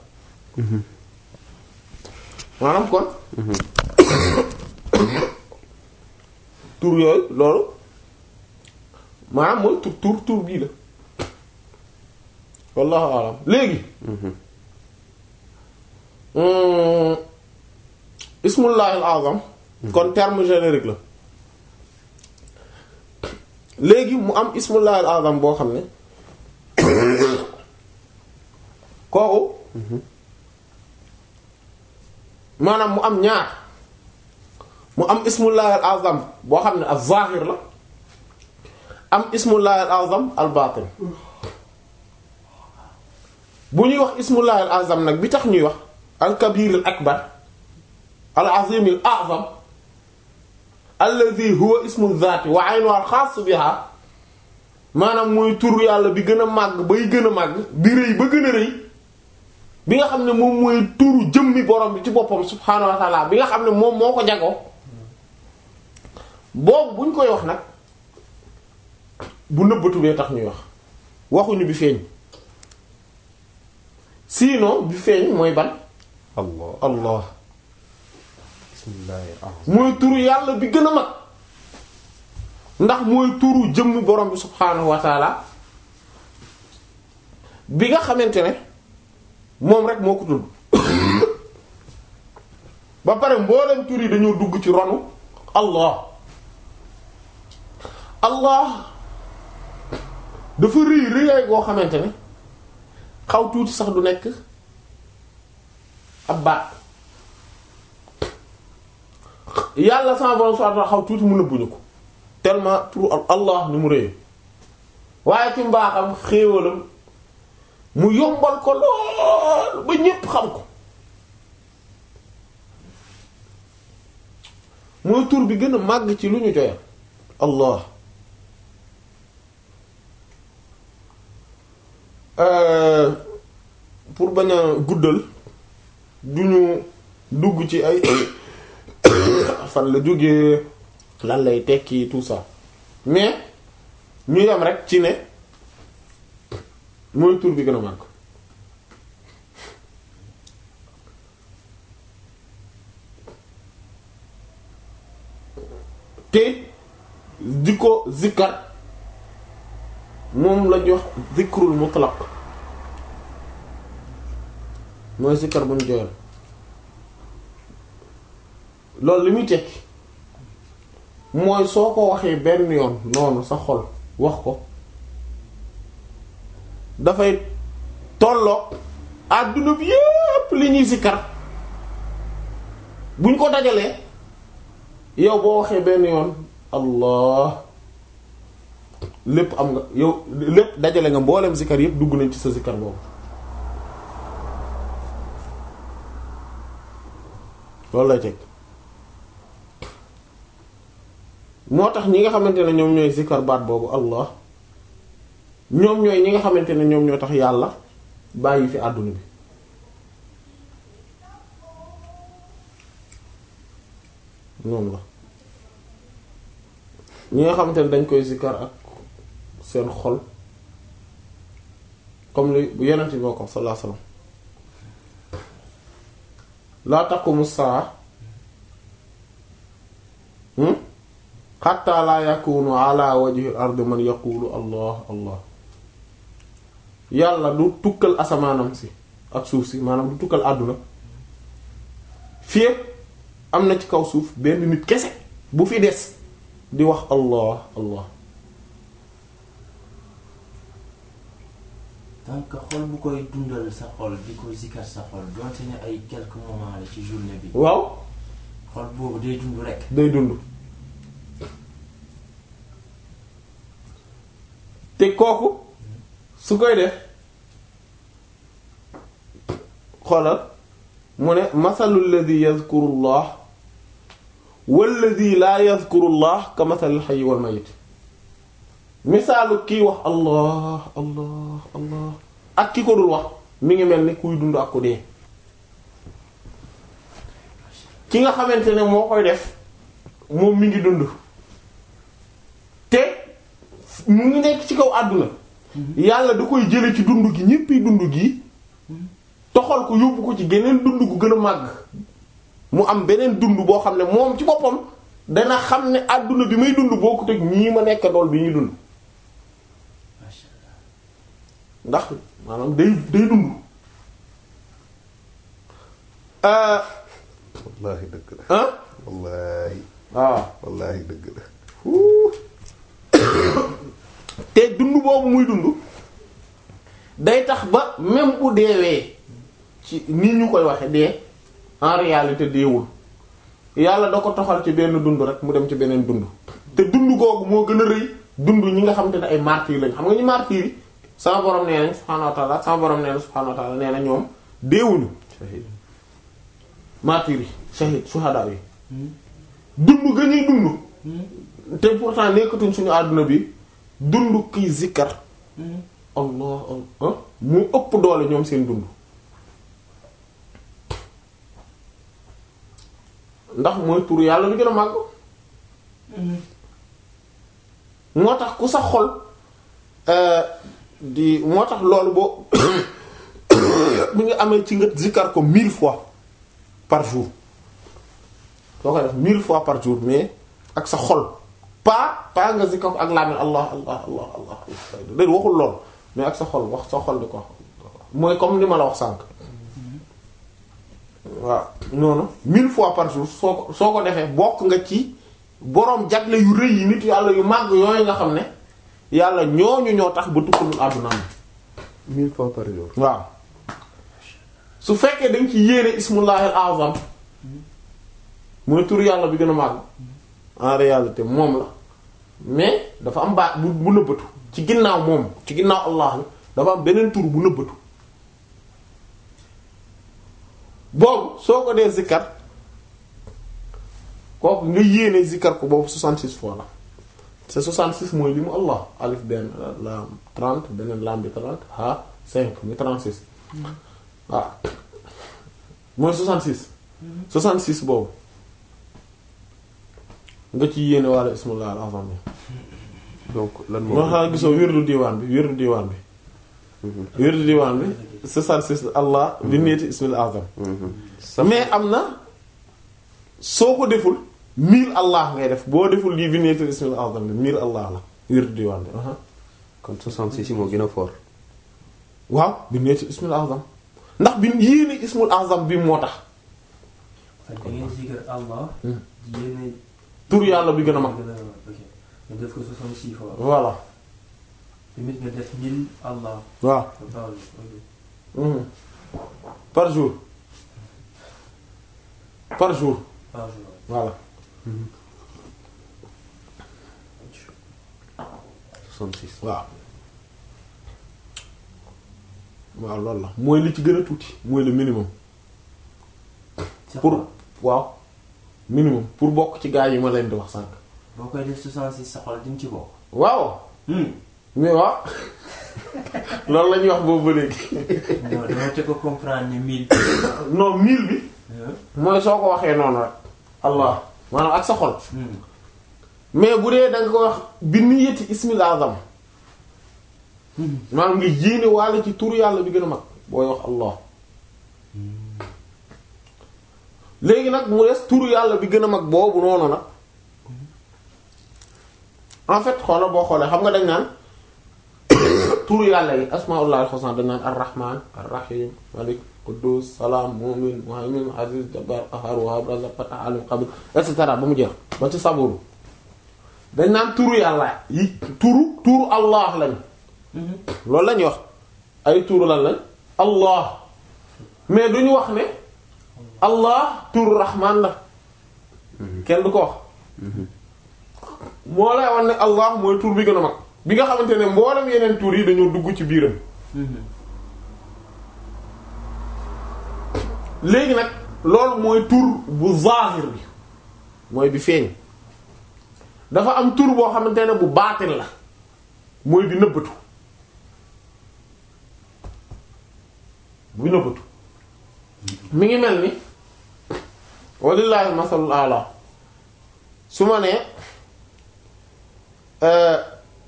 Speaker 1: maanaam kon tur yooyu loolu maanaam mooy tur tur tur bii la wallahu alam léegi ismullahi al azam kon terme générique la léegi mu am ismullahi al azam boo xam ne kooku maanaam mu am ñaar mu am ismullahi al azam boo xam ne al zahir la am ismullahi al azam al batin bu ñuy wax ismullahi al azam nag bi tax ñuy wax al kabir al akbar al azim al a'zam alladhi huwa ismu dhati wa aynu al xaas biha maanaam mooy tur yàlla bi gën a màgg bay gën a màgg bi rëy ba gën a rëy bi nga xam ne moom mooy turu jëmmi borom bi ci boppam subhaanahu wa ta'ala bi nga xam ne moom moo ko jagoo boobu buñ koy wax nag bu nëbbatu bee tax ñuy wax waxuñu bi feeñ sinon bi feeñ mooy ban
Speaker 2: allah
Speaker 1: allah
Speaker 2: bismillahi
Speaker 1: mooy turu yàlla bi gën a mag ndax mooy turu jëmm borom bi subhaanahu wa taala bi nga xamante ne moom rek moo ko tudd ba pare mboolem tur yi dañoo dugg ci ronu allah allah dafa rëy rëyaay goo xamante ne xaw tuuti sax du nekk ab baat yàlla sama borom subhanahu wa ta'ala xaw tuuti mu nëbbuñu ko tellement pour Allah ni mu rëy waaye ci mbaaxam xéewalam mu yombal ko lool ba ñépp xam ko mooy tur bi gën a màgg ci lu ñu joyal Allah Euh, pour bañ a guddal du ñu dugg ci ay fan la jógee lan lay tekki tout ça mais ñu yam rek ci ne mooy tur bi gën a màgg te di ko zikkar moom lañuy wax zikrul mutlaq mooy zikkar bu ñu joyal loolu li muy tekki mooy soo ko waxee benn yoon noonu sa xol wax ko dafay tolloog àdduna bi yépp li ñuy zikkar buñ ko dajalee yow boo waxee benn yoon allah lépp am nga yow lépp dajale nga mboolem zikkar yépp dugg nañ ci sa zikkar boobu loolu lay teg moo tax ñi nga xamante ne ñoom ñooy zikkar baat boobu allah ñoom ñooy ñi nga xamante ne ñoom ñoo tax yàlla bàyyi fi àdduna bi ñoom la ñi nga xamante ne dañ koy zikkar ak seen xol comme li bu yeneen bi moo ko sallallahu alayhi wasallam laa taqumu saa xatta laa yakunu ala wajhi ardi man yaqulu allah allah yàlla du tukkal asamaanam si ak suuf si maanaam du tukkal àdduna fii am na ci kaw suuf benn nit kese bu fi des di wax allah allah
Speaker 3: donc xol bu koy dundal sa xol di ko zikar sa xol donte ne ay quelques moments la ci journée bi
Speaker 1: waaw
Speaker 3: xol boobu day dund rek
Speaker 1: day dund te kooku su koy def xoolal mu ne masalu lladi yadhkuru llah walladi laa yadhkuru llah ka masalil hayyi wal mayyit misaalu kiy wax allah allah allah ak ki ko dul wax mi ngi mel ni kuy dund ak ku dee ki nga xamante ne moo koy def moom mi ngi dund te mu ngi nekk ci kaw àdduna yàlla da koy jële ci dund gi ñéppi dund gi toxal ko yóbbu ko ci geneen dund gu gën a màgg mu am beneen dund boo xam ne moom ci boppam dana xam ne àdduna bi may dund bokkut ak ñii ma nekk dool bi ñuy dund
Speaker 3: masha Allah
Speaker 1: ndax maanaam day day dund ah
Speaker 2: wallaahi dëgg la
Speaker 1: ah
Speaker 2: wallaahi
Speaker 1: waaw
Speaker 2: wallaahi dëgg la
Speaker 1: te dund boobu muy dund day tax ba même bu deewee ci ni ñu koy waxe dee en réalité deewul yàlla da ko toxal ci benn dund rek mu dem ci beneen dund te dund googu moo gën a rëy dund ñi nga xamante ne ay martyrs lañ xam nga ñu martyrs yi sama borom nee nañ subhaanahu wa ta'ala sama borom nee na subhaanahu wa ta'ala nee na ñoom deewuñu
Speaker 2: shahid
Speaker 1: martyrs yi shahid shuhada yi dund ga ñuy dund te pourtant nekkatuñ suñu àdduna bi dund kiy zikkar allah allah mu ëpp doole ñoom seen dund ndax mooy tur yàlla lu gën a màgg moo tax ku sa xol euh, di moo tax loolu boo bi nga amee ci nga zikkar ko mille fois par jour soo ko def mille fois par jour mais ak sa xol pas pas nga zikkar ko ak làmmiñ allah allah allah allah allah déet waxul lool mais ak sa xol wax sa xol di ko wax mooy comme li ma la wax sànq waaw noonu mille fois par jour soo ko soo ko defee bokk nga ci boroom jagle yu rëy yi nit yàlla yu màgg yooyu nga xam ne yàlla ñooñu ñoo tax ba tukkalul àdduna am
Speaker 2: mille fois par jour.
Speaker 1: waaw su fekkee dañ ci yéene ismullahil azam mooy tur yàlla bi gën a màgg en réalité moom la mais dafa am baat bu bu nëbbatu ci ginnaaw moom ci ginnaaw allah bi dafa am beneen tur bu nëbbatu boobu soo ko dee zikkar kooku nga yéene zikkar ko boobu 66 fois la c'est 66 mooy li mu allah alif benn lam 30 beneen lam bi 30 ha 5 muy 36 waaw mooy 66 66 boobu nga ci yéene walla ismullah al azam bi
Speaker 2: donc lan moo.
Speaker 1: moo xam gisoo wirdu diwaan bi wirdu diwaan bi wirdu diwaan bi 66 allah bi nieti ismil azam mais am na soo ko deful mille allah ngay def boo deful lii bi nieti ismil azam bi mille allah la wirdu diwaan bi aha
Speaker 2: kon 66 yi moo gën a fort.
Speaker 1: waaw bi nieti ismil azam ndax bi yéene ismul azam bi moo tax
Speaker 3: da ngeen zikr Allah. yéene.
Speaker 1: tur yàlla bi gën a mag
Speaker 3: gën a mag ok nga def ko 66 fois.
Speaker 1: voilà
Speaker 3: tamit nga def 1000 Allah.
Speaker 1: waaw
Speaker 3: par jour ok.
Speaker 1: Mhm. par jour par jour
Speaker 3: par jour.
Speaker 1: voilà
Speaker 2: 66.
Speaker 1: waaw waaw loolu la mooy li ci gën a tuuti mooy le minimum
Speaker 3: C'est
Speaker 1: pour
Speaker 3: quoi
Speaker 1: waaw minimum pour bokk ci gaa yi ma leen di wax sànq
Speaker 3: boo koy def 66 sa xol di nga ci bokk.
Speaker 1: waaw
Speaker 3: Hmm.
Speaker 1: mais waaw loolu la ñuy wax boobu ba léegi
Speaker 3: non dama te ko comprendre ne 1000.
Speaker 1: non mille bi
Speaker 3: Hein?
Speaker 1: mooy soo ko waxee noonu rek allah maanaam ak sa xol
Speaker 3: Hmm.
Speaker 1: mais bu dee da nga ko wax bi niyyati ismil azam maanaam nga yéene waale ci turu yàlla bi gën a mag booy wax allah léegi nag mu des turu yàlla bi gën a mag boobu noonu nag en fait xoola boo xoolee xam nga dañ naan turu yàlla yi asmaullah al-husna dañ naan ar-rahman ar-rahim malik quddus salaam mu'min muhaymin aziz jabbar qahhar wahhab razzaq fattah alim qabir et cetera ba mu jeex ba ci saburu dañ naan turu yàlla yi turu turu allah lañ loolu lañuy wax ay turu lan lañ allah mais duñu wax ne allah turu rahman la kenn du ko wax moo lay wax ne allah mooy tur bi gën a mag bi nga xamante ne mboolem yeneen tur yi dañoo dugg ci biiram léegi nag loolu mooy tur bu zahir bi mooy bi feeñ dafa am tur boo xamante ne bu baatin la mooy bi nëbbatu bu nëbbatu mi ngi mel ni walillahi masalul ala su ma nee euh,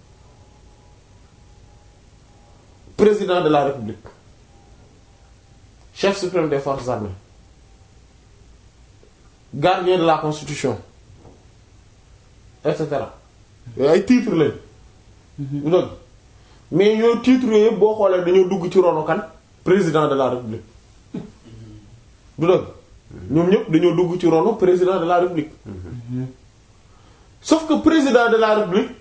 Speaker 1: président de la république chef suprême des forces armées gardien de la constitution et cetera yooyu ay titres lañ du dëgg mais yooyu titres yooyu yëpp boo xoolee dañoo dugg ci ronu kan président de la république du dëgg ñoom ñëpp dañoo dugg ci ronu président de la république sauf que président de la république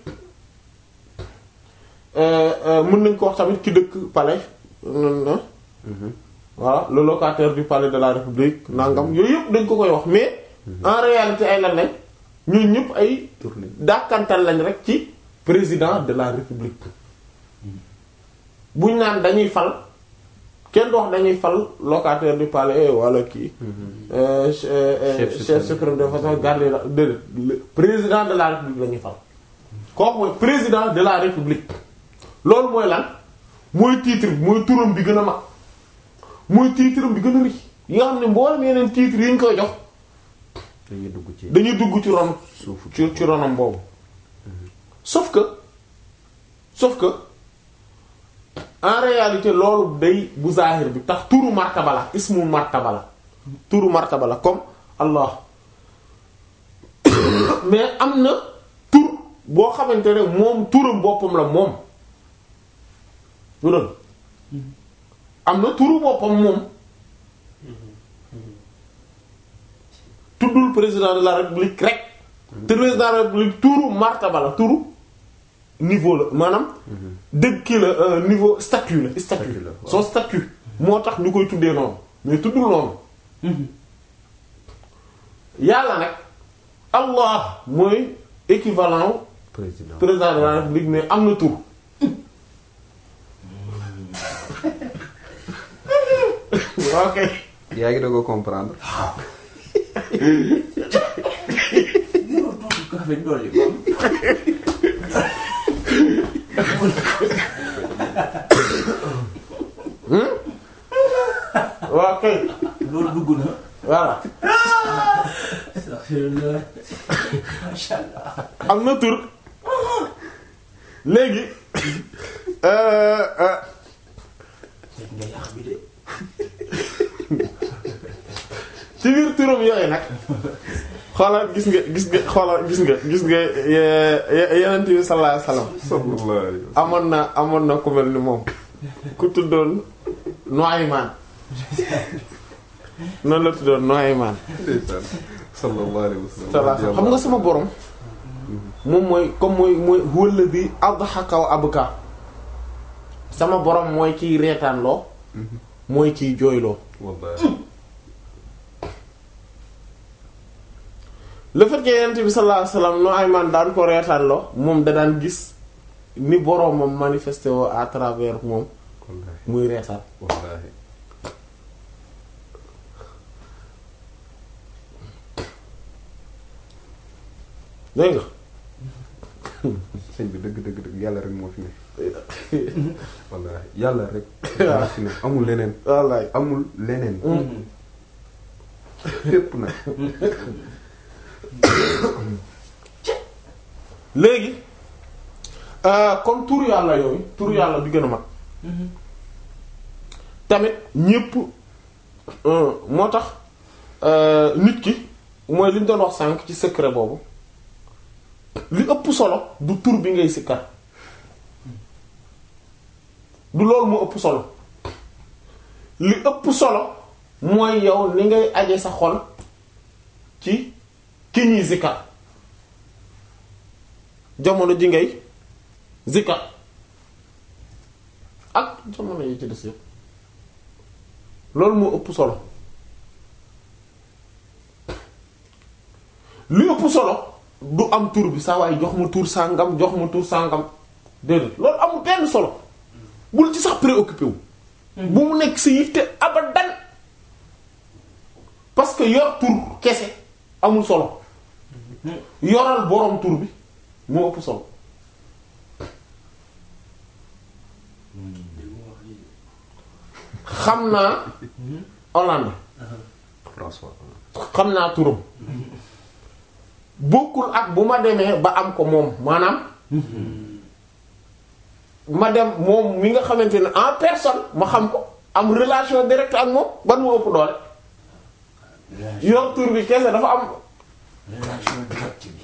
Speaker 1: euh, euh, mën nañ ko wax tamit ki dëkk palais euh, voilà le locataire du palais de la république nangam yooyu yëpp dañ ko koy wax mais en réalité ay lan lañ ñun ñëpp ay
Speaker 2: tur lañ.
Speaker 1: dàkkantal lañ rek ci président de la république buñ naan dañuy fal kenn du wax dañuy fal locataire du palais wala kii euh, ch- euh,
Speaker 2: Chef
Speaker 1: chef
Speaker 2: suprême.
Speaker 1: suprême de façon garde la déedéet le président de la république la ñuy fal kooku mooy président de la république loolu mooy lan mooy titre bi mooy turam bi gën a mag mooy titre bi gën a rëy yi nga xam ne mboolem yeneen titre yi ñu koy jox
Speaker 2: dañuy dugg ci
Speaker 1: dañuy dugg ci ron
Speaker 2: suufu
Speaker 1: ci ci ronam boobu sauf que sauf que en réalité loolu day bu zahir bi tax turu martaba la ismu martaba la turu martaba la comme Allah mais am na tur boo xamante ne moom turam boppam la moom turam am na turu boppam moom tuddul président de la république rek te président de la république turu martaba la turu niveau la maanaam dëgg kii la euh, niveau statut la statut
Speaker 2: Statut la, waaw.
Speaker 1: son statut moo tax ñu koy tuddee noonu mais tuddul noonu yàlla nag allah mooy équivalent
Speaker 2: président
Speaker 1: président de la république mais am na tur ok
Speaker 2: yaa ngi doog a comprendre
Speaker 3: Zéro tuuti café dolli ko.
Speaker 1: ok
Speaker 3: loolu dugg na.
Speaker 1: voilà
Speaker 3: Astaghfirullah. Masha Allah.
Speaker 1: am na tur léegi euh, euh,
Speaker 3: Dégg nga yàq bi de.
Speaker 1: ci biir turam yooyu nag xoolal gis nga gis nga xoolal gis nga gis nga ye- ye- yenent bi sallallahu alayhi wasallam
Speaker 2: sallallahu alayhi wa
Speaker 1: amoon na amoon na ku mel ni moom ku tuddoon Nuaymaan noonu la tuddoon Nuaymaan
Speaker 2: sallam sallallahu alayhi wa sallam
Speaker 1: sallallahu xam nga sama borom moom mooy comme mooy mooy huwa alladhi adhaka wa abka sama borom mooy kiy reetaan loo mooy kiy jooyloo
Speaker 2: wallahi
Speaker 1: le fait que yonent bi sallallahu alayhi wasallam Nuaymaan daan ko reetaan loo moom da daan gis ni boromam manifesté woo à travers moom
Speaker 2: wallahi
Speaker 1: muy reetaan
Speaker 2: wallahi
Speaker 1: dégg nga
Speaker 2: sëñ bi dëgg dëgg dëgg yàlla rek moo fi ne wallahi yàlla rek moo fi ne amul leneen
Speaker 1: wallaay
Speaker 2: amul leneen fépp nag
Speaker 1: léegi euh, kon tur yàlla yooyu tur yàlla bi gën a mag tamit ñépp euh, moo tax euh, nit ki mooy li ñu doon wax sànq ci secret boobu li ëpp solo du tur bi ngay sikkar du loolu moo ëpp solo li ëpp solo mooy yow ni ngay aje sa xol ci ki ñuy sikkar jamono ji ngay zikkar ak jamono yi ci des yëpp loolu moo ëpp solo li ëpp solo du am tur bi saa waaye jox ma tur sàngam jox ma tur sàngam déedéet loolu amul benn solo bul ci sax préoccupé wu bu mu nekk si yitte abadan parce que yor tur kese amul solo yoral boroom tur bi moo ëpp solo xam naa Hollande
Speaker 2: François
Speaker 1: xam naa turam bokkul ak bu ma demee ba am ko moom maanaam ma dem moom mi nga xamante ne en personne ma xam ko am relation directe ak moom ban moo ëpp doole yor tur bi kese dafa am
Speaker 3: relation directe bi.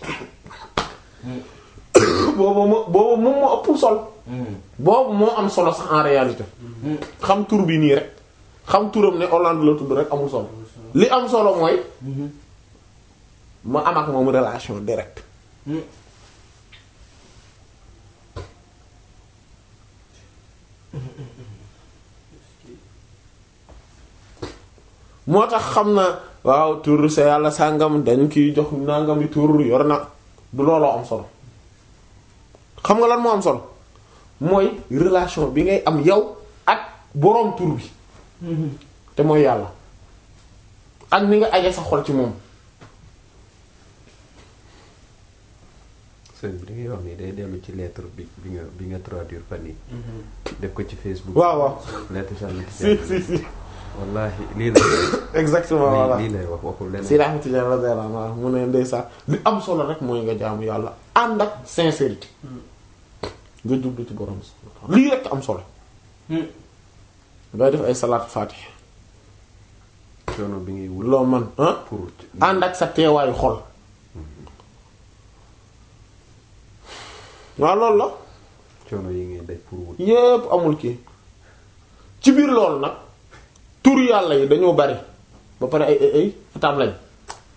Speaker 1: boobu moo boobu moom moo ëpp solo boobu moo am solo sax en réalité xam tur bi nii rek xam turam ne Hollande la tudd rek amul solo li am solo mooy ma am ak moom relation directe moo tax xam na waaw tur sa yàlla sàngam dañ kiy jox nangami tur yor na du looloo am solo xam nga lan moo am solo mooy relation bi ngay am yow ak boroom tur bi te mooy yàlla ak ni nga aje sa xol ci moom
Speaker 2: sëñ bi li ngay wax nii day dellu ci lettre bi bi nga bi nga traduire fan yi def ko ci Facebook
Speaker 1: waaw waaw
Speaker 2: lettre Cheikh
Speaker 1: si si si
Speaker 2: wallahi lii lay
Speaker 1: exactement voilà
Speaker 2: lii lii lay wax waxul leneen
Speaker 1: si Ahmed Tidiane radiyallahu anhu mu ne ndeysaan li am solo rek mooy nga jaamu yàlla ànd ak sincérité nga jublu ci borom lii rek am solo ngay def ay salaat fatih
Speaker 2: coono bi ngay wut
Speaker 1: loo man ah
Speaker 2: pour
Speaker 1: ànd ak sa teewaayu xol waaw loolu la
Speaker 2: coono yi ngay daj pour wut
Speaker 1: yépp amul kii ci biir loolu nag tur yàlla yi dañoo bari ba pare ay ay ay fatam lañ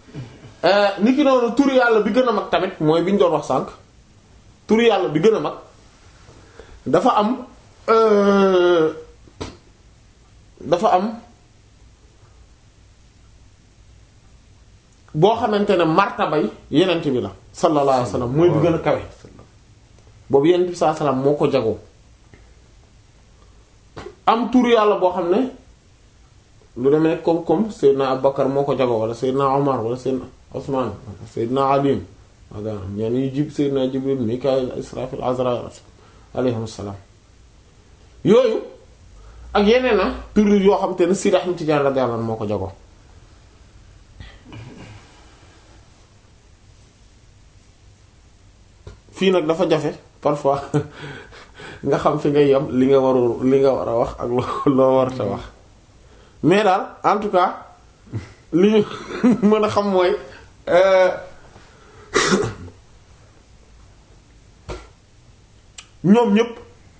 Speaker 1: ni ki noonu tur yàlla bi gën a mag tamit mooy bi ñu doon wax sànq tur yàlla bi gën a mag dafa am euh, dafa am boo xamante ne martabay yenent bi la sallallahu alayhi wa sallam mooy bi gën a kawe boobu yenent bi sallallahu alayhi wa sallam moo ko jagoo am tur yàlla boo xam ne lu demee nekk comme comme Seydina Abubakar moo ko jagoo wala Seydina Omar wala Seydina Osman Seydina Ali wala ñeen yi jib Seydina Jibril Mikaayil Israfil Azraïl alayhim salaam yooyu ak yeneen na tur yoo xam te ne Sidi Ahmed Tidiane radiyallahu anhu moo ko jagoo fii nag dafa jafe parfois nga xam fi ngay yem li nga warul li nga war a wax ak loo loo warta wax mais daal en tout cas li ñu mën a xam mooy euh, ñoom ñépp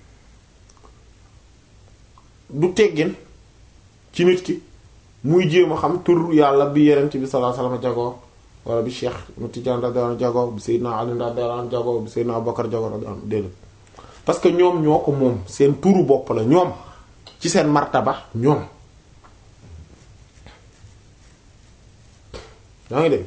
Speaker 1: du teggin ci nit ki muy jéem a xam tur yàlla bi yerent bi sallallahu alayhi wasallam jagoo wala bi Cheikh Tidiane radiyallahu anhu jagoo bi Seydina Ali radiyallahu anhu jagoo bi Seydina Abubakar jagoo radiyallahu anhu déedéet parce que ñoom ñoo ko moom seen turu bopp la ñoom ci seen martaba ñoom yaa ngi dégg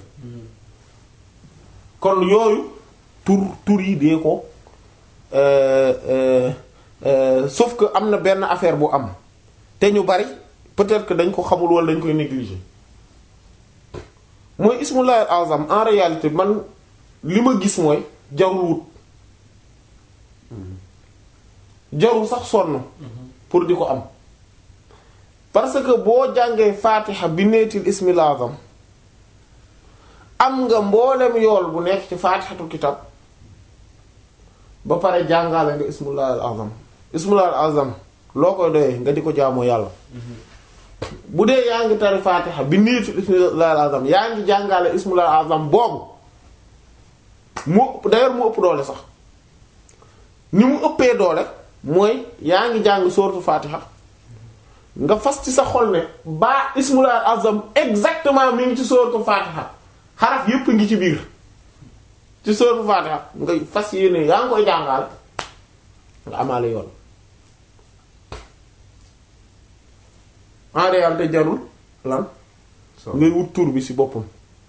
Speaker 1: kon yooyu tur tur yi dee ko euh, euh, euh, sauf que am na benn affaire bu am te ñu bari peut-être que dañ ko xamul wala dañ koy négliger mooy ismullahi azam en réalité man li ma gis mooy jarul wut jarul sax sonn pour di ko am parce que boo jàngee fatiha bi neetil ismil azam am nga mboolem yool bu nekk ci faatixatul kitab ba pare jàngale nga ismullahi azam ismullahi azam loo koy doyee nga di ko jaamoo yàlla bu dee yaa ngi tari faatixa bi niitu ismullahi azam yaa ngi jàngale ismullahi azam boobu mu d'ailleurs mu ëpp doole sax ni mu ëppee doole mooy yaa ngi jàng sourate faatixa nga fas ci sa xol ne baa ismullahi azam exactement mi ngi ci sourate faatixa xaraf yépp ngi ci biir ci sourate faatixa nga fas yéene yaa ngi koy jàngale nga amaale yoon en réalité jarul lan ngay wut tur bi ci boppam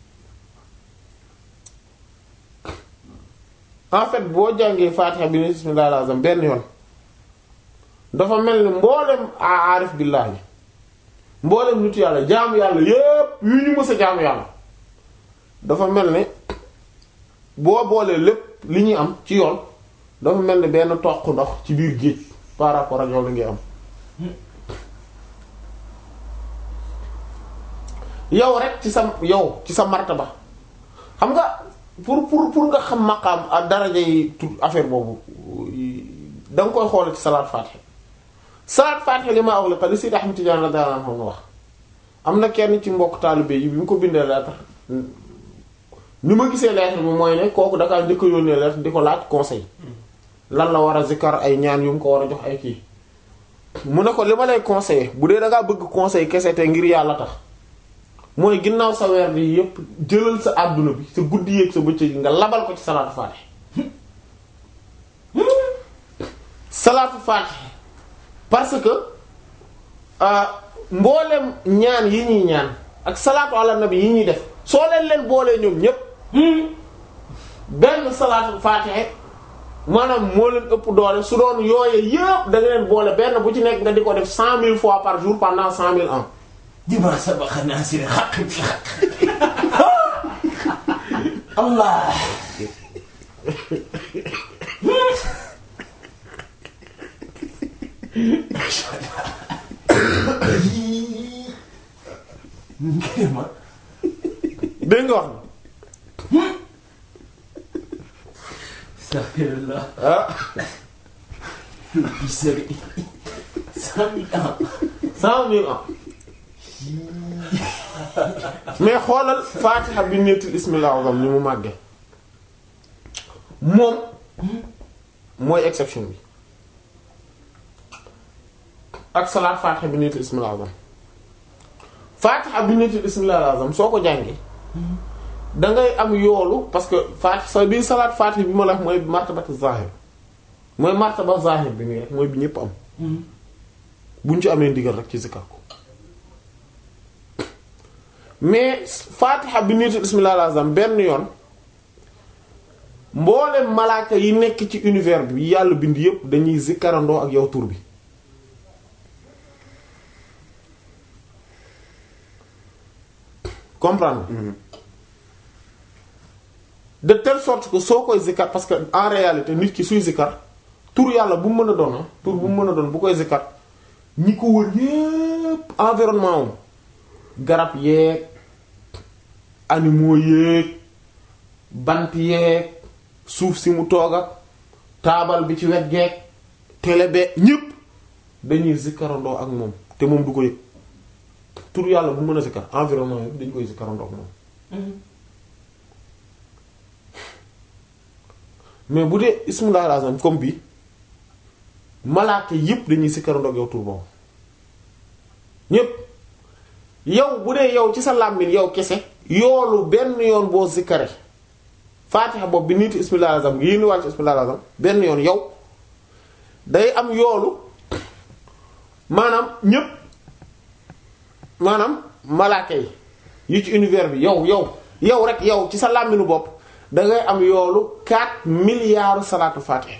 Speaker 1: en fait boo jàngee faatixa bi ni bismillahir azam benn yoon dafa mel ni mboolem aarif billaahi mboolem nitu yàlla jaamu yàlla yépp yu ñu mës a jaamu yàlla dafa mel ni boo boolee lépp li ñuy am ci yoon dafa mel ni benn toq ndox ci biir géej par rapport ak yow li ngay am yow rek ci sa yow ci sa martaba xam nga pour pour pour nga xam maqaam ak daraja yi tout affaire boobu da nga koy xool ci salaat faatiha salaat faatiha li ma wax la li Seydi Ahmad Tidiane radiyallahu anhu wax am na kenn ci mbokk taalibe yi bi mu ko bindee lettre ni ma gisee lettre bi mooy ne kooku dakaa njëkk a yónnee lettre di ko laaj conseil lan la war a zikkar ay ñaan yu mu ko war a jox ay kii mu ne ko li ma lay conseiller bu dee da ngaa bëgg conseil kese te ngir yàlla tax mooy ginnaaw sa weer bi yépp jëlal sa àdduna bi sa guddi yeeg sa bëccëg yi nga labal ko ci salaatu faatiha salaatu faatiha parce que mboolem ñaan yi ñuy ñaan ak salaatu ala nabi yi ñuy def soo leen leen boolee ñoom ñépp benn salaatu faatiha maanaam moo leen ëpp doole su doon yooye yépp da nga leen boole benn bu ci nekk nga di ko def cent mille fois par jour pendant cent mille ans
Speaker 3: dimaa sabaxa naasiri xaq bi xaq allah ngir ma
Speaker 1: dégg nga wax
Speaker 3: astaghfirullah
Speaker 1: ah
Speaker 3: sëri cent mille ans
Speaker 1: cent mille ans mais xoolal faatiha bi nettil ismil azam ni mu màgge moom mooy exception bi ak salaat faatiha bi nettil ismil azam faatiha bi nettil ismil azam soo ko jàngee dangay am yoolu parce que faatiha sa biir salaat faatiha bi ma la wax mooy martabatu zahir mooy martaba zahir bi nii rek mooy bi ñëpp am buñ ci amee ndigal rek ci zikar ko mais fatiha bi niitu bismillahil azam benn yoon mboolem malaaka yi nekk ci univers bi yàlla bind yépp dañuy zikkarandoo ak yow tur bi comprendre de telle sorte que soo koy zikkar parce que en réalité nit ki suy zikkar tur yàlla bu mu mën a doon ah tur bu mu mën a doon bu koy zikkar ñi ko wër yépp environnement am garab yeeg animaux yeeg bant yeeg suuf si mu toog ak taabal bi ci wet geeg télé be ñépp dañuy zikkarandoo ak moom te moom du ko yëg tur yàlla bu mën a zikkar environnement yépp dañu koy zikkarandoo ak moom mais bu dee ismullahil azam comme bi malaaka yépp dañuy zikkarandoo ak yow tur boobu ñépp yow bu dee yow ci sa làmmiñ yow kese yoolu benn yoon boo zikkare faatixa boobu bi niitu ismullahil azam ngi yéen wàll ci ismullahil azam benn yoon yow day am yoolu maanaam ñépp maanaam malaaka yi yi ci univers bi yow yow yow rek yow ci sa làmminu bopp dangay am yoolu 4 milliards salaatu faatiha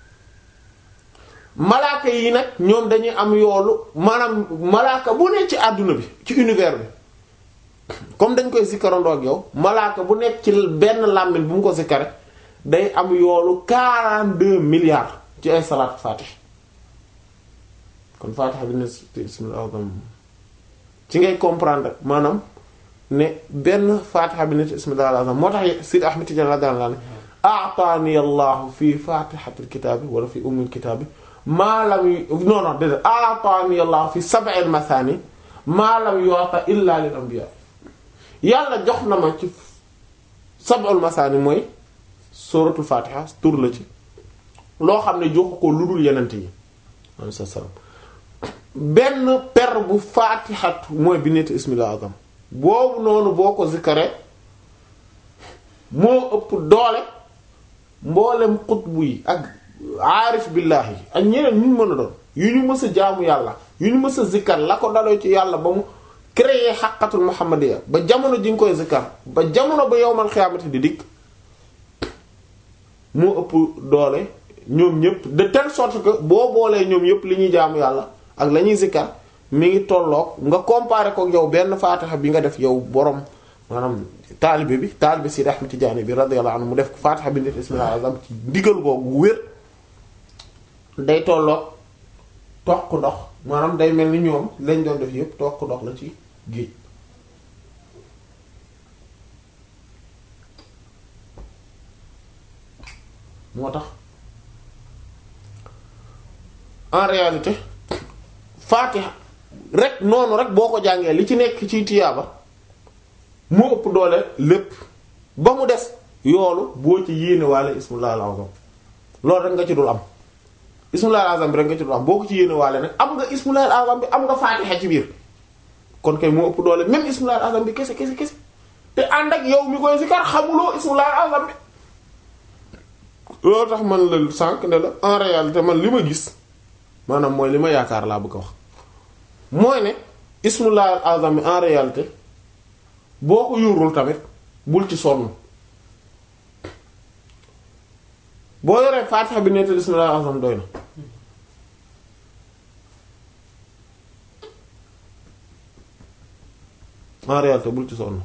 Speaker 1: malaaka yi nag ñoom dañuy am yoolu maanaam malaaka bu nekk ci àdduna bi ci univers bi comme dañ koy sikkarandoo ak yow malaaka bu nekk ci benn làmmin bu mu ko sikkare day am yoolu 42 milliards ci ay salaatu faatiha kon faatiha bi ne bismillah ci ngay comprendre maanaam ne benn faatiha bi nit bismillahil azam moo tax Sidi Ahmed Tidiane radiyallahu anhu a'tani Allahu fi fatihatil kitaabi wala fi ummil kitaabi maa lam non non déedéet a'tani Allahu fi sab'il mathani maa lam yu'ta illa lil anbiya yàlla jox na ma ci sab'ul mathani mooy suratul fatiha tur la ci loo xam ne joxu ko lu dul yenent yi alayhi salaam benn per bu faatixatu mooy bi nit ismillah azam boobu noonu boo ko zikkare moo ëpp doole mboolem xutbu yi ak aarif billaahi ak ñeneen ñu mën a doon yu ñu mës a jaamu yàlla yu ñu mës a zikkar la ko daloo ci yàlla ba mu créer xaqatul muhammadiya ba jamono ji nga koy zikkar ba jamono ba yowmal xiyaamati di dikk moo ëpp doole ñoom ñëpp de telle sorte que boo boolee ñoom ñëpp li ñuy jaamu yàlla ak la ñuy zikkar mi ngi tolloog nga comparer ko yow benn faatixa bi nga def yow borom maanaam taalibe bi taalibe Sidi Ahmed Tidiane bi radiyallahu anhu mu def faatixa bi nit ismillah azam ci ndigal googu wér day tolloog toq ndox maanaam day mel ni ñoom lañ doon def yëpp toq ndox la ci géej moo tax en réalité faatiha rek noonu rek boo ko jàngee li ci nekk ci tiyaaba moo ëpp doole lépp ba mu des yoolu boo ci yéene waale ismullahi al-azam loolu rek nga ci dul am ismullahi al-azam bi rek nga ci dul am boo ko ci yéene waale nag am nga ismullahi al-azam bi am nga faatiha ci biir kon kay moo ëpp doole même ismullahi al-azam bi kese kese kese te ànd ak yow mi koy sikar xamuloo ismullahi al-azam bi loolu tax man la sànq ne la en réalité man li ma gis maanaam mooy li ma yaakaar laa bëgg a wax mooy ne ismullahi al-azam bi en réalité boo ko yurul tamit bul ci sonn boo yoree faatixa bi nettal ismullahi al-azam doy na en réalité bul ci sonn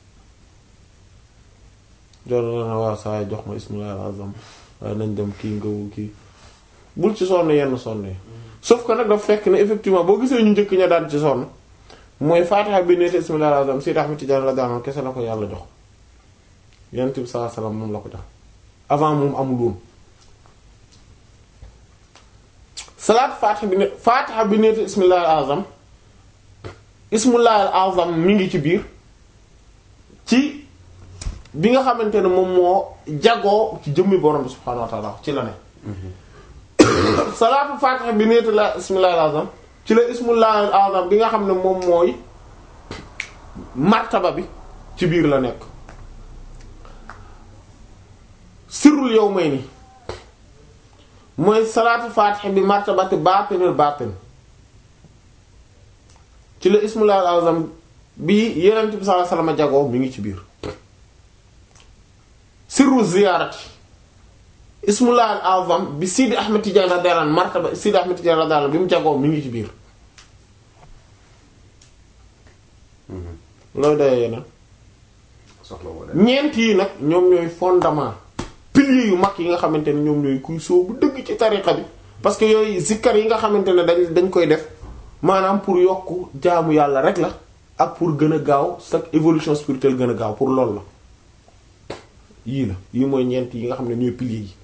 Speaker 1: jor na waa saa jox ma ismullahi al-azam waaye nañ dem kii ngawu kii bul ci sonn yenn sonn yi sauf que nag dafa fekk ne effectivement boo gisee ñu njëkk ña daan ci sonn mooy faatiha bi nekk bismillahir rahmanir rahim Sayyid Ahmad Tidiane radiyallahu anhu kese la ko yàlla jox yonent bi sallallahu alayhi wasallam moom la ko jox avant moom amul woon salaat faatiha bi ne faatiha bi nekk bismillahir azam ismullahil azam mi ngi ci biir ci bi nga xamante ne moom moo jagoo ci jëmmi borom bi subhaanahu wa ta'ala ci la ne salaatu faatiha bi nekk la bismillahil azam ci la ismullahil azam bi nga xam ne moom mooy martaba bi ci biir la nekk sirrul yawmayni mooy salaatu faatiha bi martabati baatinul baatin ci la ismullah al azam bi yenent bi sallallahu alayhi wasallam jagoo mi ngi ci biir sirru ziyaarati ismullah al azam bi Sidi Ahmed Tidiane radiyallahu anhu martaba Sidi Ahmed Tidiane radiyallahu anhu bi mu jagoo mi ngi ci biir loolu dayee yeneen
Speaker 2: soxla wala
Speaker 1: ñeent yi nag ñoom ñooy fondement piliers yu mag yi nga xamante ne ñoom ñooy kuy soobu dëgg ci tariqa bi parce que yooyu zikkar yi nga xamante ne dañ dañ koy def maanaam pour yokk jaamu yàlla rek la ak pour gën a gaaw sa évolution spirituelle gën a gaaw pour loolu la yii la yii mooy ñeent yi nga xam ne ñooy piliers yi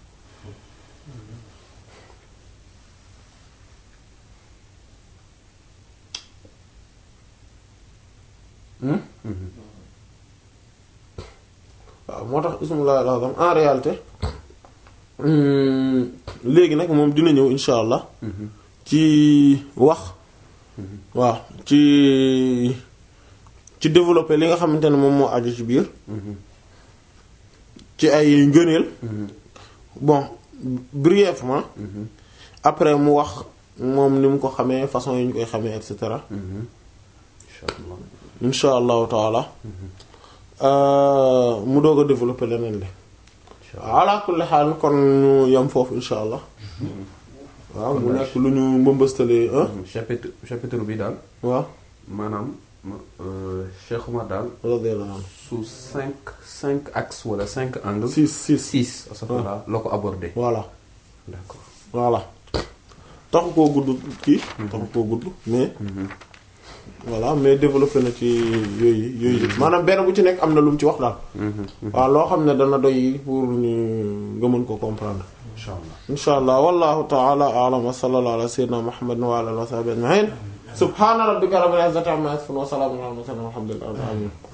Speaker 1: waaw moo tax ismullah al-azam en réalité léegi nag moom dina ñëw insha allah ci wax waaw ci ci développer li nga xamante ne moom moo aju ci biir ci ay ngëneel bon brièvement après mu wax moom ni mu ko xamee façon yi ñu koy xamee et cetera
Speaker 2: incha allah
Speaker 1: insha allahu taala mu doog a développer leneen li ala kulli xaal kon ñu yem foofu insha allah waaw mu nekk lu ñu mbëmbëstalee ah
Speaker 2: chapitre chapitre bi daal
Speaker 1: waaw
Speaker 2: maanaam euh, Cheikh Oumar daal
Speaker 1: radiyallahu anhu
Speaker 2: sous cinq cinq axes wala cinq angles.
Speaker 1: six six
Speaker 2: six astafurlah la ko abordé.
Speaker 1: voilà
Speaker 2: d'accord
Speaker 1: voilà taxu koo gudd kii taxu koo gudd mais voilà mais développé na ci yooyu yooyu yëpp maanaam benn bu ci nekk am na lu mu ci wax daal waaw loo xam ne dana doy pour ñu nga mën ko comprendre
Speaker 2: incha allah.
Speaker 1: insha allah wallahu ta'ala a'lam wa sallallahu ala sayyidina muhammadin wa ala alihi wa sahbihi ajma'in subhana rabbika rabbil izzati amma yasifun wa salamun ala al mursalin walhamdulillahi rabbil alamin